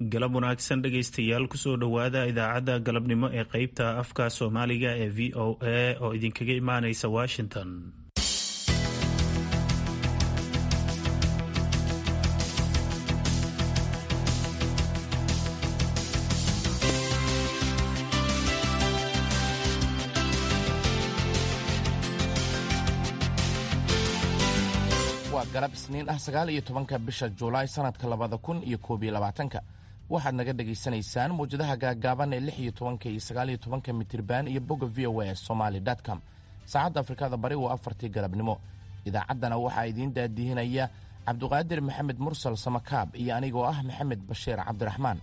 galab wanaagsan dhegaystayaal kusoo dhowaada idaacadda galabnimo ee qeybta afka soomaaliga ee v o a oo idinkaga imaanaysa washington waa galab isniin ah sagaal iyo tobanka bisha juulaay sanadka labada kun iyo koob iyo labaatanka waxaad naga dhagaysanaysaan mawjadaha gaagaaban ee lix iyo tobanka iyo sagaal iyo tobanka mitirban iyo bogga v o a somaly com saacadda afrikada bari waa afartii galabnimo idaacaddana waxaa idiin daadihinaya cabduqaadir maxamed mursal samakaab iyo anigoo ah maxamed bashiir cabdiraxmaan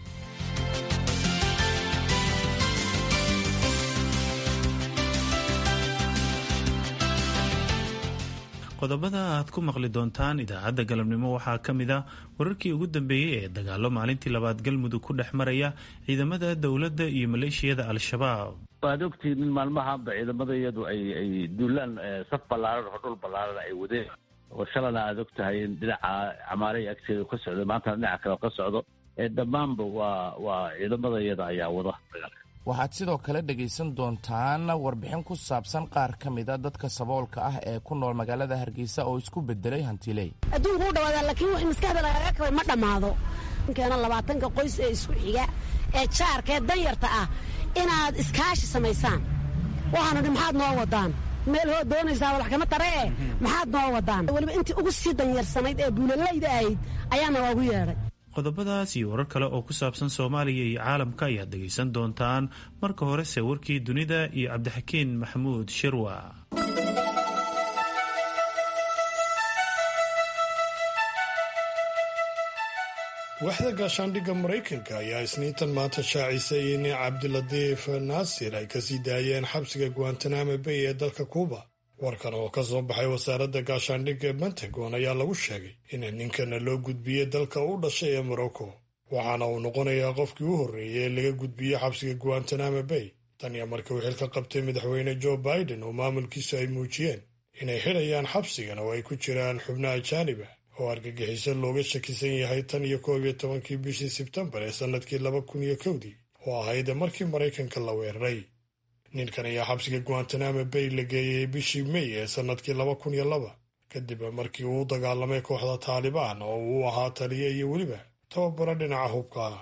qodobada aad ku maqli doontaan idaacadda galabnimo waxaa ka mid a wararkii ugu dambeeyey ee dagaalo maalintii labaad galmudug ku dhex maraya ciidamada dowladda iyo maleeshiyada al-shabaab waad ogtihiin in maalmahaanba ciidamada iyadu ay ay duulaan saf ballaaran oo dhul ballaaran ay wadeen oo shalana aad og tahay in dhinaca camaarey agteeda ka socdo maantana dhinaca kale ka socdo ee dhammaanba waa waa ciidamada iyada ayaa wada waxaad sidoo kale dhegaysan doontaan warbixin ku saabsan qaar ka mida dadka saboolka ah ee ku nool magaalada hargeysa oo isku bedelay hantiley adduunku u dhawaada laakiin wix maskaxda lagaga kabay ma dhammaado keena labaatanka qoys ee isku xiga ee jaarka ee danyarta ah inaad iskaashi samaysaan waxaanu dhi maxaad noo wadaan meel hoo doonaysaa walax kama tare e maxaad noo wadaan weliba intii ugu sii danyarsanayd ee buulalayda ahayd ayaana waagu yeedhay qodobadaas iyo warar kale oo ku saabsan soomaaliya iyo caalamka ayaad dhegaysan doontaan marka horese warkii dunida iyo cabdixakiin maxamuud shirwa waaxda gaashaandhigga maraykanka ayaa isniintan maanta shaacisay in cabdilatiif naasir ay kasii daayeen xabsiga guantanamo bay ee dalka kuuba warkan oo ka soo baxay wasaaradda gaashaandhigga pentagon ayaa lagu sheegay in ninkana loo gudbiyey dalka u dhashay ee morocco waxaana uu noqonayaa qofkii u horreeyey ee laga gudbiyey xabsiga guantanamo bay tan iyo markii uu xilka qabtay madaxweyne joe biden oo maamulkiisu ay muujiyeen inay xidhayaan xabsigan oo ay ku jiraan xubno ajaanib ah oo argagixiso looga shakisan yahay tan iyo koob iyo tobankii bishii sebtembar ee sannadkii laba kun iyo kowdii oo ahayd markii maraykanka la weeraray ninkan ayaa xabsiga guantanamo bay la geeyey bishii mey ee sannadkii laba kun iyo laba kadib markii uu u dagaalamay kooxda taalibaan oo uu ahaa taliye iyo weliba tababaro dhinaca hubka ah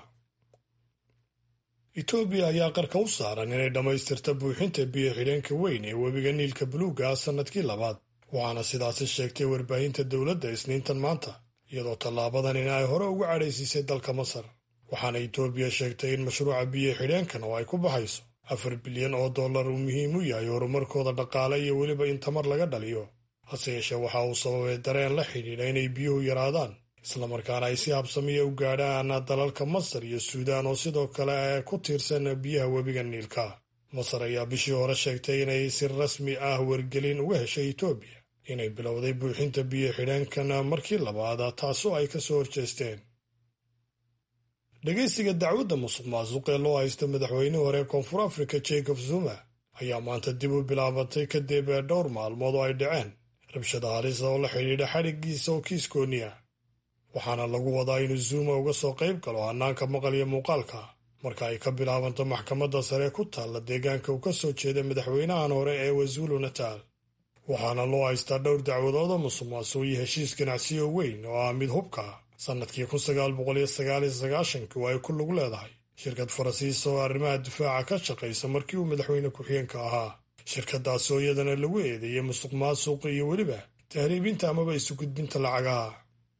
etoobiya ayaa qarka u saaran inay dhammaystirta buuxinta biyo xidheenka weyn ee webiga niilka buluuga ah sannadkii labaad waxaana sidaasi sheegtay warbaahinta dowladda isniintan maanta iyadoo tallaabadan in ay hore uga cadhaysiisay dalka masar waxaana etoobiya sheegtay in mashruuca biyo xidheenkan oo ay ku baxayso afar bilyan oo dollar uu muhiim u yahay horumarkooda dhaqaale iyo weliba in tamar laga dhaliyo hase yeeshee waxa uu sababay dareen la xidhiidha inay biyuhu yaraadaan islamarkaana ay si habsamiya u gaadhaan dalalka masar iyo suudaan oo sidoo kale ku tiirsan biyaha webiga niilka masar ayaa bishii hore sheegtay inay si rasmi ah wargelin uga heshay etoobiya inay bilowday buuxinta biyo xidheenkan markii labaad taasoo ay ka soo horjeesteen dhegaysiga dacwadda musuq maasuq ee loo haysta madaxweynihii hore ee koonfur afrika jacob zuma ayaa maanta dib u bilaabatay kadib dhowr maalmood oo ay dhaceen rabshada halisa oo la xidhiidha xadhiggiisa oo kiiskoonni ah waxaana lagu wadaa inuu zuma uga soo qayb galo hannaanka maqal iyo muuqaalka marka ay ka bilaabanto maxkamadda sare ku taalla deegaanka uu ka soo jeeda madaxweynahan hore ee wazulu natal waxaana loo haystaa dhowr dacwadood oo musuq maasuq iyo heshiis ganacsiyo weyn oo ah mid hubka ah sannadkii kun sagaal boqol iyo sagaal iyo sagaashankii oo ay ku lug leedahay shirkad faransiisa oo arrimaha difaaca ka shaqaysa markii uu madaxweyne ku-xigeenka ahaa shirkadaasi oo iyadana lagu eedeeyey musuq maasuq iyo weliba tahriibinta amaba isu gudbinta lacagaha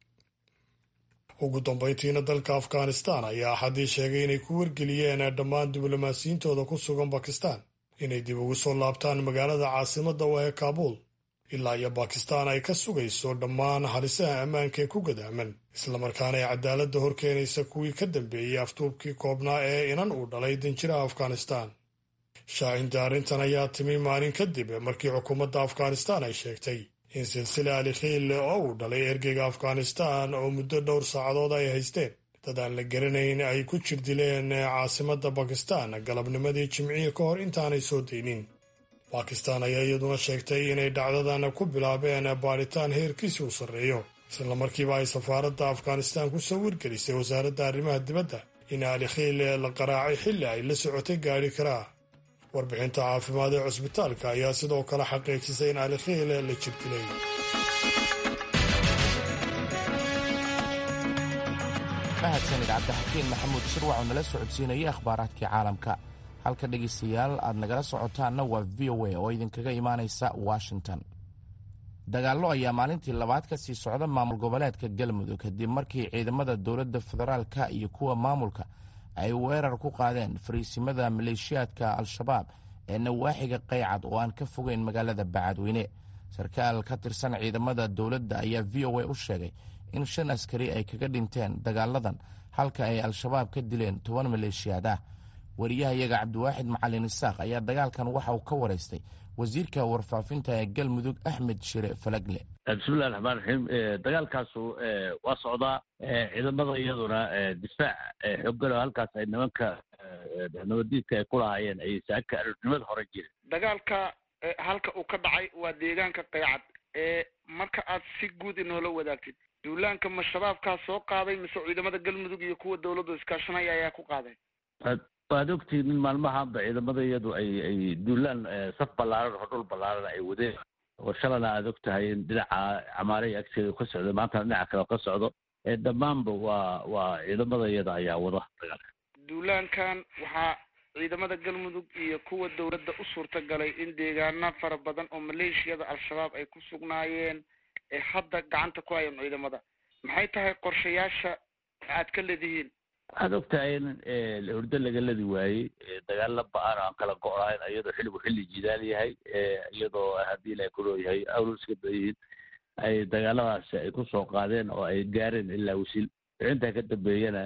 ugu dambayntiina dalka afghanistan ayaa axaddii sheegay inay ku wargeliyeen dhammaan diblomaasiyiintooda ku sugan bakistan inay dib ugu soo laabtaan magaalada caasimadda u ee kaabuul ilaa iyo bakistan ay ka sugayso dhammaan halisaha ammaanka ee ku gadaaman islamarkaana ay cadaaladda hor keenaysa kuwii ka dambeeyey aftuubkii koobnaa ee inan uu dhalay danjiraha afghanistan shaacinta arrintan ayaa timi maalin kadib markii xukuumadda afghanistan ay sheegtay in silsila alikhiil oo uu dhalay ergeyga afghanistan oo muddo dhowr saacadood ay haysteen dad aan la garanayn ay ku jir dileen caasimadda bakistan galabnimadii jimcihii ka hor intaanay soo daynin bakistan ayaa iyaduna sheegtay inay dhacdadan ku bilaabeen baadhitaan heerkiisi u sarreeyo isla markiiba ay safaaradda afghanistaan ku soo wargelisay wasaaradda arrimaha dibadda in ali khiile la qaraacay xilli ay la socotay gaadhi karaa warbixinta caafimaad ee cusbitaalka ayaa sidoo kale xaqiijisay in ali khiile la jibdilay mahadsanid cabdixakiin maxamuud shirwac oo nala socodsiinayay akhbaaraadkii caalamka halka dhegaystayaal aad nagala socotaanna waa v o a oo idinkaga imaanaysa washington dagaallo ayaa maalintii labaad ka sii socda maamul goboleedka galmudug kadib markii ciidamada dowladda federaalka iyo kuwa maamulka ay weerar ku qaadeen fariisimada maleeshiyaadka al-shabaab ee nawaaxiga qaycad oo aan ka fogeyn magaalada bacadweyne sarkaal ka tirsan ciidamada dowladda ayaa v o a u sheegay in shan askari ay kaga dhinteen dagaaladan halka ay al-shabaab ka dileen toban maleeshiyaad ah wariyahayaga cabdiwaaxid macalin isaaq ayaa dagaalkan waxa uu ka waraystay wasiirka warfaafinta ee galmudug axmed shire falagle bismillahi raxmaan raxiim dagaalkaasu waa socdaa ciidamada iyaduna difaac xoogan oo halkaas ay nimanka nabadiidka ay ku lahaayeen ay saaka aroornimada hore jireen dagaalka halka uu ka dhacay waa deegaanka qaycad ee marka aad si guud inoola wadaagtid duulaanka ma shabaabkaa soo qaaday mise ciidamada galmudug iyo kuwa dowladdu iskaashanaya ayaa ku qaaday waad ogtihiin in maalmahaanba ciidamada iyadu ay ay duulaan saf ballaaran oo dhul ballaaran ay wadeen oo shalana aad og tahay in dhinaca camaare iyo agteeda ka socdo maantana dhinaca kale ka socdo dhammaanba waa waa ciidamada iyada ayaa wada dagaalka duulaankan waxaa ciidamada galmudug iyo kuwa dowladda u suurta galay in deegaano fara badan oo maleeshiyada al-shabaab ay ku sugnaayeen ee hadda gacanta ku hayan ciidamada maxay tahay qorshayaasha aad ka leedihiin waxaad og tahay in hurdo laga ladi waayey dagaalla ba-aan aan kala go-ayn iyadoo xilligu xilli jidaal yahay iyadoo haddii ilahay ku looyahay awluska bayihiin ay dagaaladaasi ay ku soo qaadeen oo ay gaareen ilaa wasiil intaa ka dambeeyana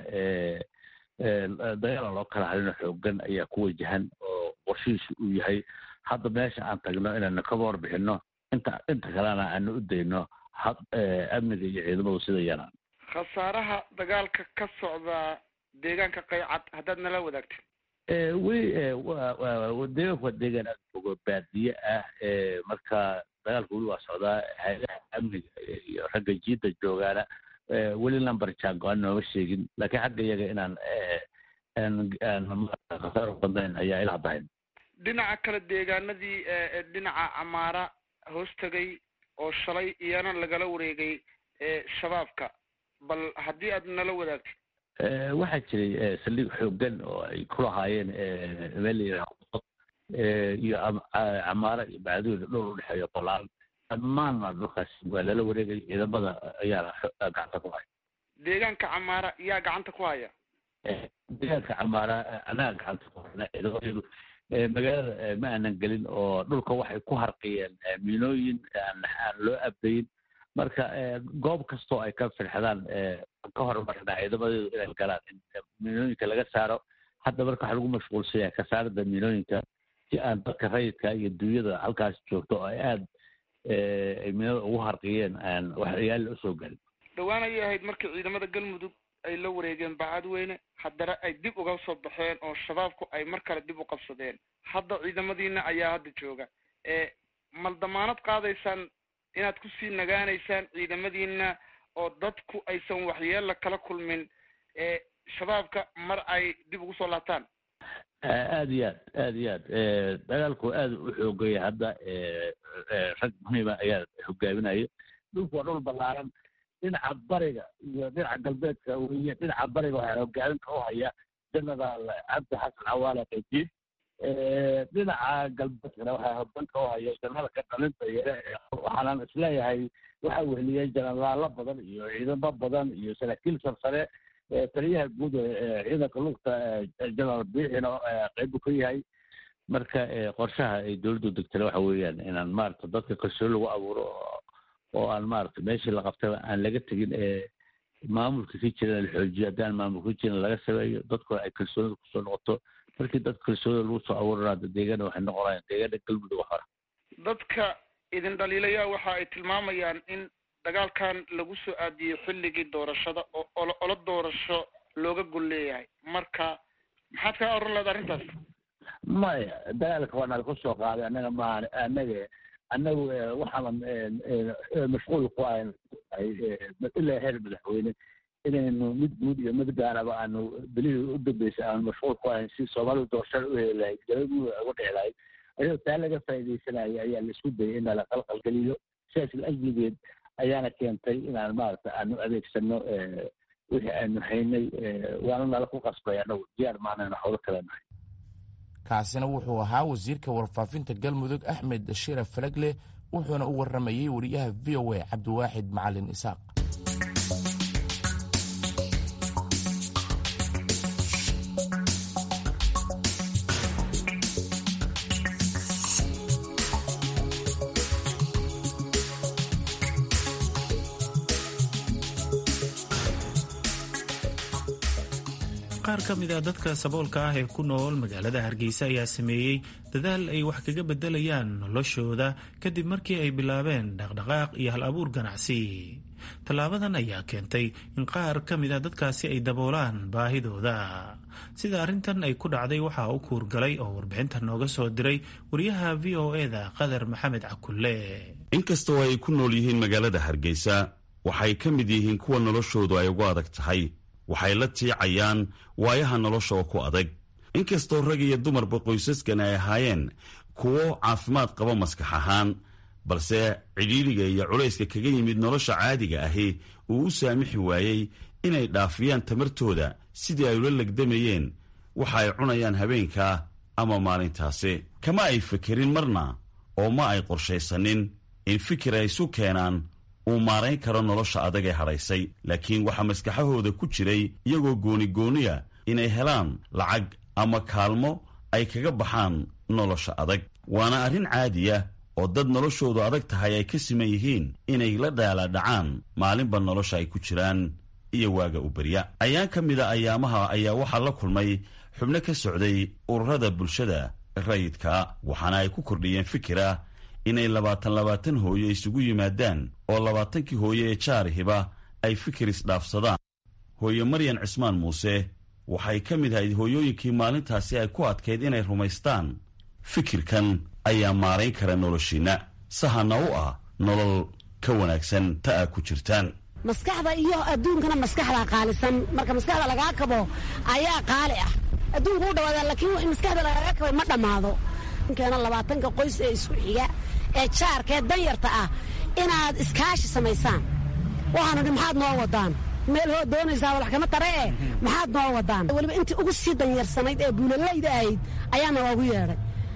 dagaala loo kala hadino xoogan ayaa ku wajahan oo qorshihiisu uu yahay hadda meesha aan tagno inaanu kaba warbixino inta inta kalena aanu u dayno amniga iyo ciidamadu sida yaraan khasaaraha dagaalka ka socda deegaanka qaycad haddaad nala wadaagtid weli deegaanku waa deegaan aad fogo baadiye ah marka dagaalku weli waa socdaa hay-adaha amniga iyo ragga jiidda joogaana weli number jango aan nooma sheegin laakiin xagga iyaga inaan khasaaro badnayn ayaa ila haddahayn dhinaca kale deegaanadii dhinaca camaara hoos tegay oo shalay iyana lagala wareegay shabaabka bal haddii aad nala wadaagtid waxaa jiray saldhig xoogan oo ay ku lahaayeen meel layidhaha iyo camaara iyo bacdooda dhowr udhexeeyo bolaan dhammaanna dhulkaas waa lala wareegay ciidamada ayaana gacanta ku haya deegaanka camaara yaa gacanta ku haya deegaanka camaara anaga gacanta ku hayna ciidamadaydu magaalada ma aanan gelin oo dhulka waxay ku harqiyeen miinooyin aan aan loo abdayin marka goob kastoo ay ka firxadaan ka horumarna ciidamadeedu inay galaan in miinooyinka laga saaro hadda marka waxaa lagu mashquulsan yahay ka saarida miinooyinka si aan dadka rayidka iyo duunyada halkaas joogto oo ay aada ay miinada ugu harqiyeen aan waxyaala usoo galin dhowaan ayay ahayd markii ciidamada galmudug ay la wareegeen bacadweyne haddana ay dib uga soo baxeen oo shabaabku ay mar kale dib u qabsadeen hadda ciidamadiina ayaa hadda jooga mal damaanad qaadaysaan inaad kusii nagaanaysaan ciidamadiina oo dadku aysan waxyeella kala kulmin shabaabka mar ay dib ugu soo laabtaan aada iyo aad aada iyo aad dagaalku aada u xoogaya hadda rag muhiima ayaa hogaaminaya dhulku waa dhul ballaaran dhinaca bariga iyo dhinaca galbeedka weye dhinaca bariga waxaa hogaaminka u haya genaraal cabdi xasan cawaale qaydiid dhinaca galbeedkana waxaa hogaanka u haya janaalka dhalinta yare waxaanan isleeyahay waxa weheliyey jenaraalo badan iyo ciidamo badan iyo saraakiil sarsare taliyaha guud ciidanka lugta jenaraal biixino qaybu ka yahay marka qorshaha ay dowladdu degtana waxa weeyaan inaan maarata dadka kalsooni lagu abuuro oo aan maarata meeshii la qabtaba aan laga tegin maamulka ka jirana la xoojiyo haddaan maamulka ka jirin laga sameeyo dadkuna ay kalsoonida kusoo noqoto markii dad kalsoonida lagu soo abuurana hadda deegaana waxay noqonayaan deegaana galmudug hore dadka idin dhaliilaya waxa ay tilmaamayaan in dagaalkan lagu soo aadiyey xilligii doorashada oo olo olo doorasho looga gol leeyahay marka maxaad kaa oran leeda arrintaas maya dagaalka waa nala kusoo qaaday annaga maaha annaga annagu waxaanan mashquul ku ahayn tahay ilaa heer madaxweyne inaynu mid guud iyo mid gaaraba aanu belihii u dambeysay aanu mashquul ku ahayn si soomaalidu doorashada u heli lahayd galabuu uga dhici lahayd ayadoo taa laga faa'iidaysanaya ayaa laisku dayay in la qalqalgeliyo sidaas ajligeed ayaana keentay inaan maaragta aanu adeegsano wixii aanu haynay waana nala ku qasbay anagu diyaar maanayna howlo kale nahay kaasina wuxuu ahaa wasiirka warfaafinta galmudug axmed shira falagle wuxuuna u warramayey wariyaha v o a cabdiwaaxid macalin isaaq qaar ka mid a dadka saboolka ah ee ku nool magaalada hargeysa ayaa sameeyey dadaal ay wax kaga bedelayaan noloshooda kadib markii ay bilaabeen dhaqdhaqaaq iyo hal abuur ganacsi tallaabadan ayaa keentay in qaar ka mid a dadkaasi ay daboolaan baahidooda sida arrintan ay ku dhacday waxaa u kuurgalay oo warbixinta nooga soo diray wariyaha v o eda qadar maxamed cakulle inkastoo ay ku nool yihiin magaalada hargeysa waxay ka mid yihiin kuwa noloshoodu ay ugu adag tahay waxay la tiicayaan waayaha nolosha oo ku adag inkastoo rag iyo dumarba qoysaskan ay ahaayeen kuwo caafimaad qaba maskax ahaan balse cidhiidhiga iyo culayska kaga yimid nolosha caadiga ahi uu u saamixi waayey inay dhaafiyaan tamartooda sidii ay ula legdamayeen waxa ay cunayaan habeenka ama maalintaasi kama ay fekerin marna oo ma ay qorshaysanin in fikir ay isu keenaan uu maarayn karo nolosha adag ee hadhaysay laakiin waxaa maskaxahooda ku jiray iyagoo goonigooniya inay helaan lacag ama kaalmo ay kaga baxaan nolosha adag waana arrin caadiya oo dad noloshoodu adag tahay ay ka siman yihiin inay la dhaaladhacaan maalinba nolosha ay ku jiraan iyo waaga u berya ayaan ka mida ayaamaha ayaa waxaa la kulmay xubno ka socday ururada bulshada rayidka waxaana ay ku kordhiyeen fikira inay labaatan labaatan hooyo isugu yimaadaan oo labaatankii hooyo ee jaarihiba ay fikir isdhaafsadaan hooye maryan cismaan muuse waxay ka mid ahayd hooyooyinkii maalintaasi ay ku adkayd inay rumaystaan fikirkan ayaa maarayn kara noloshiinna sahana u ah nolol ka wanaagsan ta aa ku jirtaan maskaxda iyo adduunkana maskaxdaa qaalisan marka maskaxda lagaa kabo ayaa qaali ah adduunku u dhawaada laakiin wix maskaxda lagaaga kabay ma dhammaado keena labaatanka qoys ee isku xiga ee jaarka ee danyarta ah inaad iskaashi samaysaan waxaanu dhi maxaad noo wadaan meel hoo doonaysaa walax kama tare e maxaad noo wadaan weliba intii ugu sii danyarsanayd ee buulalayda ahayd ayaana waagu yeedhay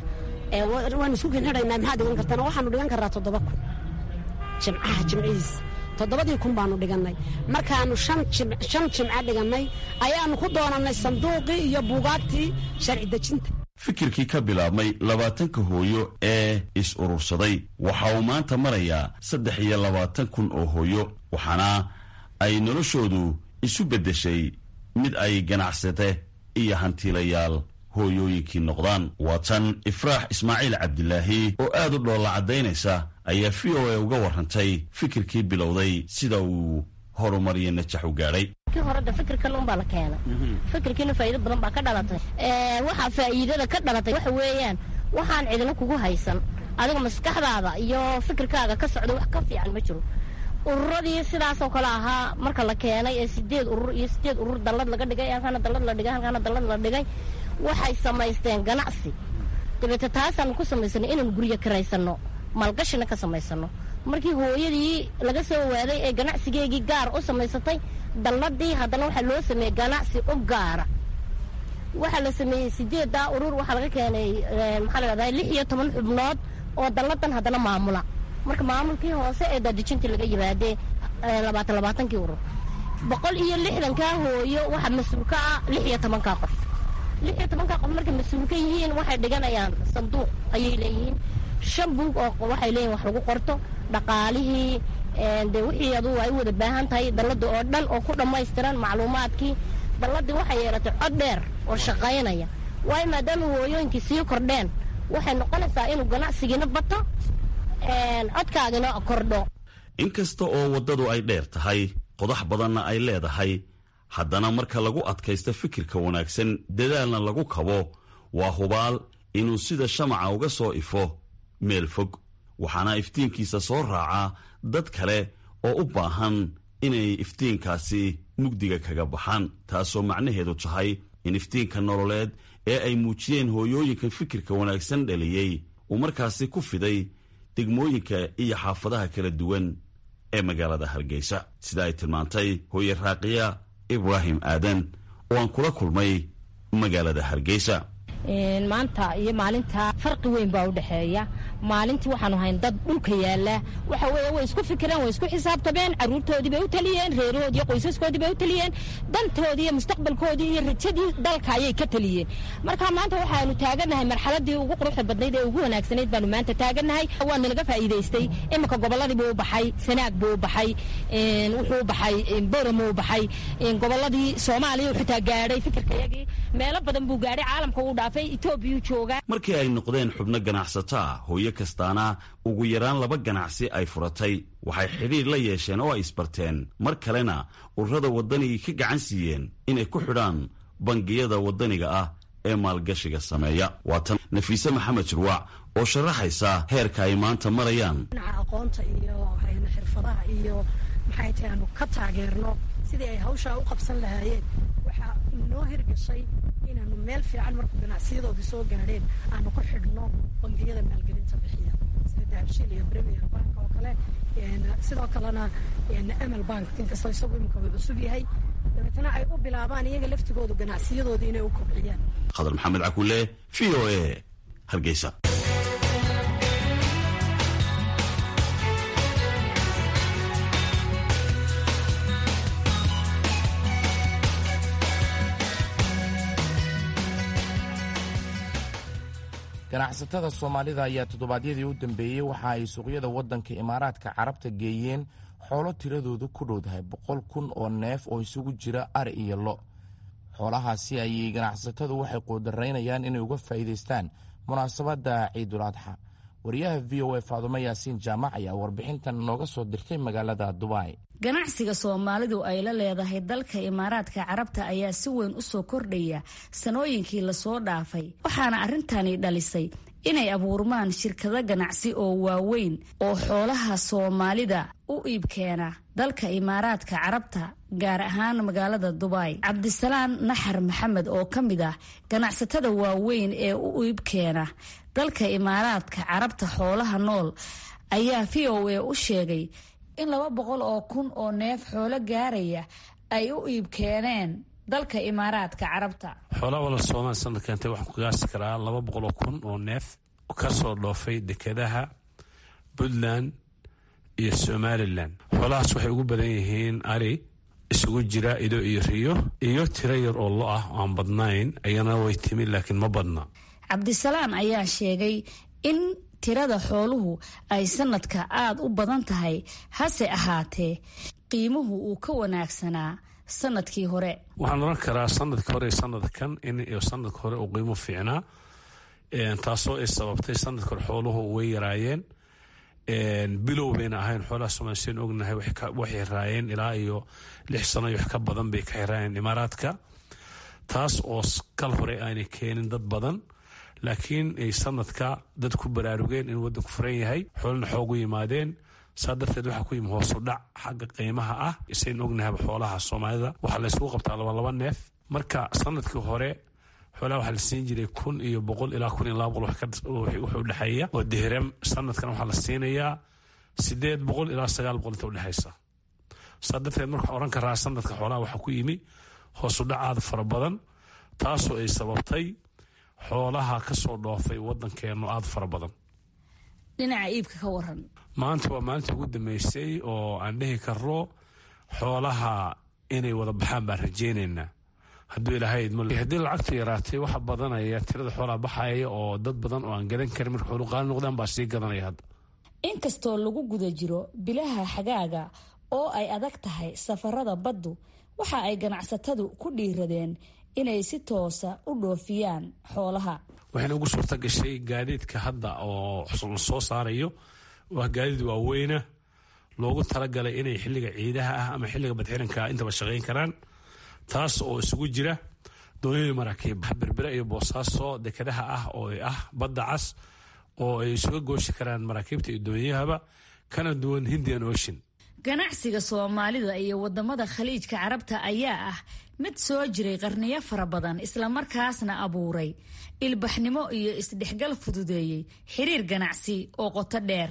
waanu isku kinxidhaynaa maxaad dhigan kartaan waxaanu dhigan karraa toddoba kun jimcaha jimcihiis toddobadii kun baanu dhigannay markaanu shan jimco dhigannay ayaanu ku doonannay sanduuqii iyo buugaagtii sharci dejinta fikirkii ka bilaabmay labaatanka hooyo ee is urursaday waxa uu maanta marayaa saddex iyo labaatan kun oo hooyo waxaana ay noloshoodu isu beddeshay mid ay ganacsate iyo hantiilayaal hooyooyinkii noqdaan waa tan ifraax ismaaciil cabdilaahi oo aad u dhoolla caddaynaysa ayaa v o a uga warrantay fikirkii bilowday sida uu horumariyo najax u gaadhay horada fikirkan unbaa la keenay fikirkiina faa'iido badan baa ka dhalatay waxaa faa'iidada ka dhalatay waxa weeyaan waxaan cidina kugu haysan adiga maskaxdaada iyo fikirkaaga ka socda wax ka fiican ma jiro ururadii sidaasoo kale ahaa marka la keenay ee sideed urur iyo sideed urur dallad laga dhigay halkaana dallad la dhigay halkaana dallad la dhigay waxay samaysteen ganacsi dabeete taasaanu ku samaysanay inaanu guryo karaysano maalgashina ka samaysano markii hooyadii laga soo waaday ee ganacsigeegii gaar u samaysatay dalladii haddana waxaa loo sameeyey ganacsi u gaara waxaa la sameeyey sideeddaa urur waxaa laga keenay maxaa la dhahdaa lix iyo toban xubnood oo dalladan haddana maamula marka maamulkii hoose ee daadejintii laga yimaadee labaatan labaatankii urur boqol iyo lixdankaa hooyo waxaa mas-uul ka ah lix iyo tobankaa qof lix iyo tobankaa qof markay mas-uul ka yihiin waxay dhiganayaan sanduuq ayay leeyihiin shan buug oo waxay leeyihin wax lagu qorto dhaqaalihii de wixii adugu ay u wada baahan tahay dalladda oo dhan oo ku dhammaystiran macluumaadkii dalladii waxay yeelatay cod dheer oo shaqaynaya waayo maadaama hooyooyinkii sii kordheen waxay noqonaysaa inuu ganacsigiina bato codkaagina kordho inkasta oo waddadu ay dheer tahay qodax badanna ay leedahay haddana marka lagu adkaysto fikirka wanaagsan dadaalna lagu kabo waa hubaal inuu sida shamaca uga soo ifo meel fog waxaana iftiinkiisa soo raacaa dad kale oo u baahan inay iftiinkaasi mugdiga kaga baxaan taasoo macnaheedu tahay in iftiinka nololeed ee ay muujiyeen hooyooyinkan fikirka wanaagsan dhaliyey uu markaasi ku fiday degmooyinka iyo xaafadaha kala duwan ee magaalada hargeysa sida ay tilmaantay hooye raaqiya ibraahim aadan oo aan kula kulmay magaalada hargeysa maanta iyo maalinta farqi weyn baa udhexeeya maalintii waxaanu hayn dad dhulka yaala waxa weye way isku fikireen way isku xisaabtameen caruurtoodii bay u taliyeen reerahoodii iyo qoysaskoodii bay u taliyeen dantoodii iyo mustaqbalkoodii iyo rajadii dalka ayay ka taliyeen marka maanta waxaanu taagannahay marxaladii ugu quruxda badnayd ee ugu wanaagsanayd baanu maanta taagannahay waana laga faa'iidaystay iminka gobolladii buu u baxay sanaag buu u baxay wuxuu u baxay boram u baxay gobolladii soomaaliya xitaa gaadhay fikirkayagii meelo badan buu gaadhay caalamka uu dhaafay etoobiyuu joogaa markii ay noqdeen xubno ganacsato ah hooyo kastaana ugu yaraan laba ganacsi ay furatay waxay xidhiir la yeesheen oo ay isbarteen mar kalena ururada waddanigii ka gacan siiyeen inay ku xidhaan bangiyada waddaniga ah ee maalgashiga sameeya waa tan nafiise maxamed jirwaac oo sharaxaysa heerka ay maanta marayaan dhinaca aqoonta iyo xirfadaha iyo maxay tahay aanu ka taageerno sidii ay hawshaa u qabsan lahaayeen waxaa noo hirgashay inaanu meel fiican markuu ganacsiyadoodii soo gaadheen aanu ku xidhno bangiyada maalgelinta bixiya sida dahabshiil iyo premier bank oo kale sidoo kalena amal bank inkastoo isagu imika way cusub yahay dabeetana ay u bilaabaan iyaga laftigoodu ganacsiyadooda inay u kobciyaan khadar maxamed cakulle v o a hargeysa ganacsatada soomaalida ayaa toddobaadyadii u dambeeyey waxa ay suuqyada waddanka imaaraadka carabta geeyeen xoolo tiradoodu ku dhowdahay boqol kun oo neef oo isugu jira ari iyo lo xoolahaasi ayay ganacsatadu waxay quudaraynayaan inay uga faa'iidaystaan munaasabadda ciidul adxa wariyaha v o a faadumo yaasiin jaamac ayaa warbixintan nooga soo dirtay magaalada dubai ganacsiga soomaalidu ay la leedahay dalka imaaraadka carabta ayaa si weyn u soo kordhaya sanooyinkii lasoo dhaafay waxaana arrintani dhalisay inay abuurmaan shirkado ganacsi oo waaweyn oo xoolaha soomaalida u iibkeena dalka imaaraadka carabta gaar ahaan magaalada dubai cabdisalaan naxar maxamed oo ka mid ah ganacsatada waaweyn ee u iibkeena dalka imaaraadka carabta xoolaha nool ayaa v o a u sheegay in laba boqol oo kun oo neef xoolo gaaraya ay u iib keeneen dalka imaaraadka carabta xoolaha wala soomaali sanadka intee waxaan ku gaasi karaa laba boqol oo kun oo neef ka soo dhoofay dekedaha puntland iyo somalilan xoolahaas waxay ugu badan yihiin ari isugu jira ido iyo riyo iyo tiro yar oo lo ah aan badnayn ayana way timi laakiin ma badna cabdisalaan ayaa sheegay in tirada xooluhu ay sanadka aada u badan tahay hase ahaatee qiimuhu uu ka wanaagsanaa sanadkii hore waxaan oran karaa sanadka hore sanadkan in sanadka hore uu qiimo fiicnaa taasoo ay sababtay sanadka hore xooluhu way yaraayeen bilow bayna ahayn xoolaha somaali seen ognahay waxay raayeen ilaa iyo lix sano iyo wax ka badan bay ka xiraayeen imaaraadka taas oo kal hore aanay keenin dad badan laakiin ay sanadka dad ku baraarugeen in waddanku furan yahay xoolana xoogu yimaadeen saa darteed waxaa ku yimi hoosu dhac xagga qiimaha ah isayn ognahaba xoolaha soomaalida waxaa la yskugu qabtaa laba laba neef marka sanadkii hore xoolaha waxaa la siin jiray kun iyo boqol ilaa kun iyo laba boqol wuxuu udhexeeya oo dihram sanadkan waxaa la siinayaa sideed boqol ilaa sagaal boqol inta udhexaysa saa darteed marka oran karaa sanadka xoolaha waxaa ku yimi hoosu dhac aada fara badan taasoo ay sababtay xoolaha ka soo dhoofay waddankeennu aada fara badan dhinaca iibka ka waran maanta waa maalinta ugu dambeysay oo aan dhihi karno xoolaha inay wada baxaan baan rajeynaynaa hadduu ilaahay haddii lacagtu yaraatay waxa badanaya tirada xoolaha baxaya oo dad badan oo aan gadan karin marka xoolu qaali noqdaan baa sii gadanaya hadda inkastoo lagu guda jiro bilaha xagaaga oo ay adag tahay safarada baddu waxa ay ganacsatadu ku dhiiradeen inay si toosa u dhoofiyaan xoolaha waxayna ugu suurta gashay gaadiidka hadda oo la soo saarayo waa gaadiid waaweyna loogu talagalay inay xilliga ciidaha ah ama xilliga badxiranka intaba shaqayn karaan taas oo isugu jira doonyada maraakiib berbera iyo boosaaso dekedaha ah oo ah badda cas oo ay isuga gooshi karaan maraakiibta iyo doonyahaba kana duwan hindian ocean ganacsiga soomaalida iyo wadamada khaliijka carabta ayaa ah mid soo jiray qarniyo fara badan islamarkaasna abuuray ilbaxnimo iyo isdhexgal fududeeyey xiriir ganacsi oo qoto dheer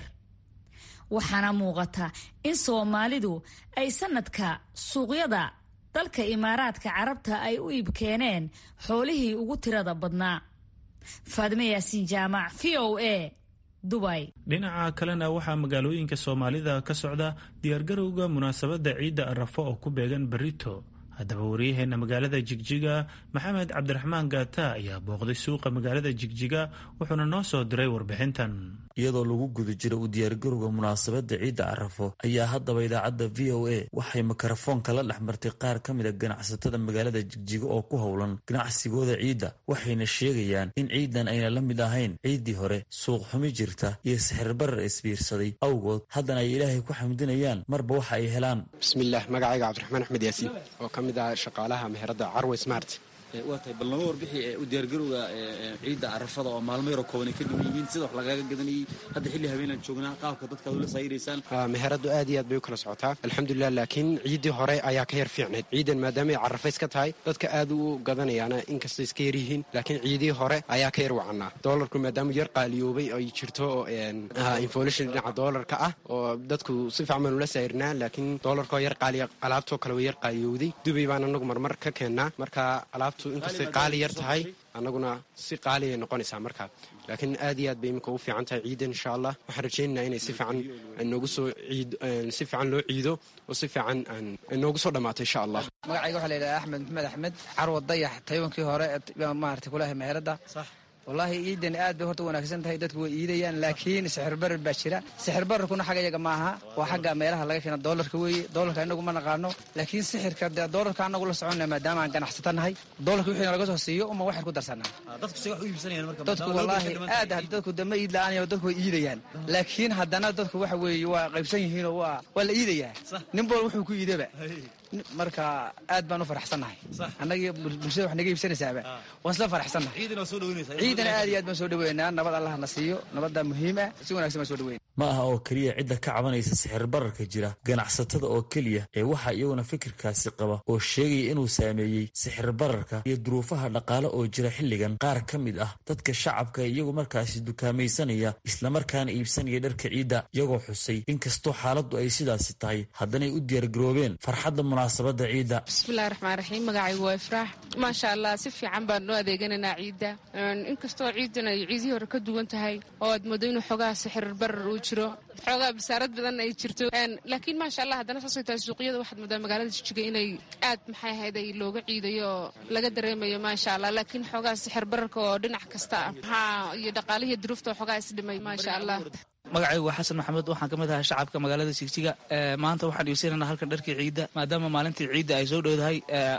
waxaana muuqata in soomaalidu ay sanadka suuqyada dalka imaaraadka carabta ay u iibkeeneen xoolihii ugu tirada badnaa faadime yaasiin jaamac v o a dubai dhinaca kalena waxaa magaalooyinka soomaalida ka socda diyaargarowga munaasabadda ciidda arafo oo ku beegan berito haddaba waryaheena magaalada jigjiga maxamed cabdiraxmaan gaata ayaa booqday suuqa magaalada jigjiga wuxuuna noo soo diray warbixintan iyadoo lagu guda jiro u diyaargarowga munaasabadda ciidda carafo ayaa haddaba idaacadda v o a waxay mikrofoonka la dhex martay qaar ka mid a ganacsatada magaalada jigjiga oo ku howlan ganacsigooda ciidda waxayna sheegayaan in ciidan ayna la mid ahayn ciiddii hore suuq xumi jirta iyo sixirbarar isbiirsaday awgood haddana ay ilaahay ku xamdinayaan marba waxa ay helaan bismillaah magacayga cabdiraxmaan axmed yaasiin oo ka mid ah shaqaalaha meherada carwe smart waa tahay bal nama warbixi u diyaargarowga ciidda carafada oo maalmo yaroo kooban ay ka dhiman yihiin sida wax lagaaga gadanayay hadda xilli habeenaan joognaa qaabka dadka ad ula saayiraysaan meheradu aad iyo aad bay u kala socotaa alxamdulilah laakiin ciiddii hore ayaa ka yar fiicnayd ciidan maadaama ay carafays ka tahay dadka aad u gadanayaana inkastay iska yar yihiin laakiin ciidihii hore ayaa ka yar wacanaa doolarku maadaama yar qaaliyoobay ay jirto inflation dhinaca doolarka ah oo dadku si fiican baan ula saayirnaa laakiin doolarkoo yar qaaliya alaabtoo kale way yar qaaliyowday dubay baan anagu marmar ka keennaa marka alaabtu inkastay qaali yar tahay annaguna si qaaliay noqonaysaa markaa laakiin aad iyo aad bay iminka ugu fiican tahay ciidan insha allah waxaan rajaynaynaa inay si fiican noogu soo ciid si fiican loo ciido oo si fiican noogu soo dhammaato insha allah magacayga waxaa la yidhaha axmed maxamed axmed carwa dayax taywankii hore maarata kulahay meherada wallaahi ciidan aad bay horta wanaagsan tahay dadku way iidayaan laakiin sixir barar baa jira sixir bararkuna xagga iyaga maaha waa xagga meelaha laga keena doolarka weeye doolarka inagu ma naqaano laakiin sixirka dee doolarka anagu la soconna maadaama aan ganacsata nahay doolarka wixii laga soo siiyo uma waxyar ku darsanaa dadku wallaahi aad dadku dama iid la-aan dadku way iidayaan laakiin haddana dadku waxa weeye waa qaybsan yihiinoo waa waa la iidayaa nin bol wuxuu ku iidaba marka aad baan u faraxsannahay annagii bulshada wax naga iibsanaysaaba waan isla faraxsannahay ciidana aad iyo aad baan soo dhaweynaa nabad allah na siiyo nabadda muhiim ah si wanagsan baan soo dhaweyna ma aha oo keliya cidda ka cabanaysa sixir bararka jira ganacsatada oo keliya ee waxaa iyaguna fikirkaasi qaba oo sheegaya inuu saameeyey sixir bararka iyo duruufaha dhaqaale oo jira xilligan qaar ka mid ah dadka shacabka iyagu markaasi dukaamaysanaya islamarkaana iibsanaya dharka ciidda iyagoo xusay inkastoo xaaladdu ay sidaasi tahay haddanay u diyaargaroobeen farxadda munaasabadda ciidda bismillahi raxmaan raxiim magacaygu waa ifraax maasha allah si fiican baan noo adeeganaynaa ciidda inkastoo ciidan ay ciidihii hore ka duwan tahay oo aad moodo inuu xoogaha sixir barar uu jiro xoogaa basaarad badan ay jirto laakiin maasha allah haddana saasay tahay suuqyada waxaad moodaa magaalada jijiga inay aad maxay ahayd ay looga ciidayo oo laga dareemayo maasha allah laakiin xoogaa sixir bararka oo dhinac kasta ah maxaa iyo dhaqaalihii duruufta oo xoogaa isdhimay maasha allah magacaygu waa xasan maxamed waxaan ka mid ahaa shacabka magaalada jigjiga maanta waxaan iibsanaynaa halkan dharkii ciidda maadaama maalintii ciidda ay soo dhowdahay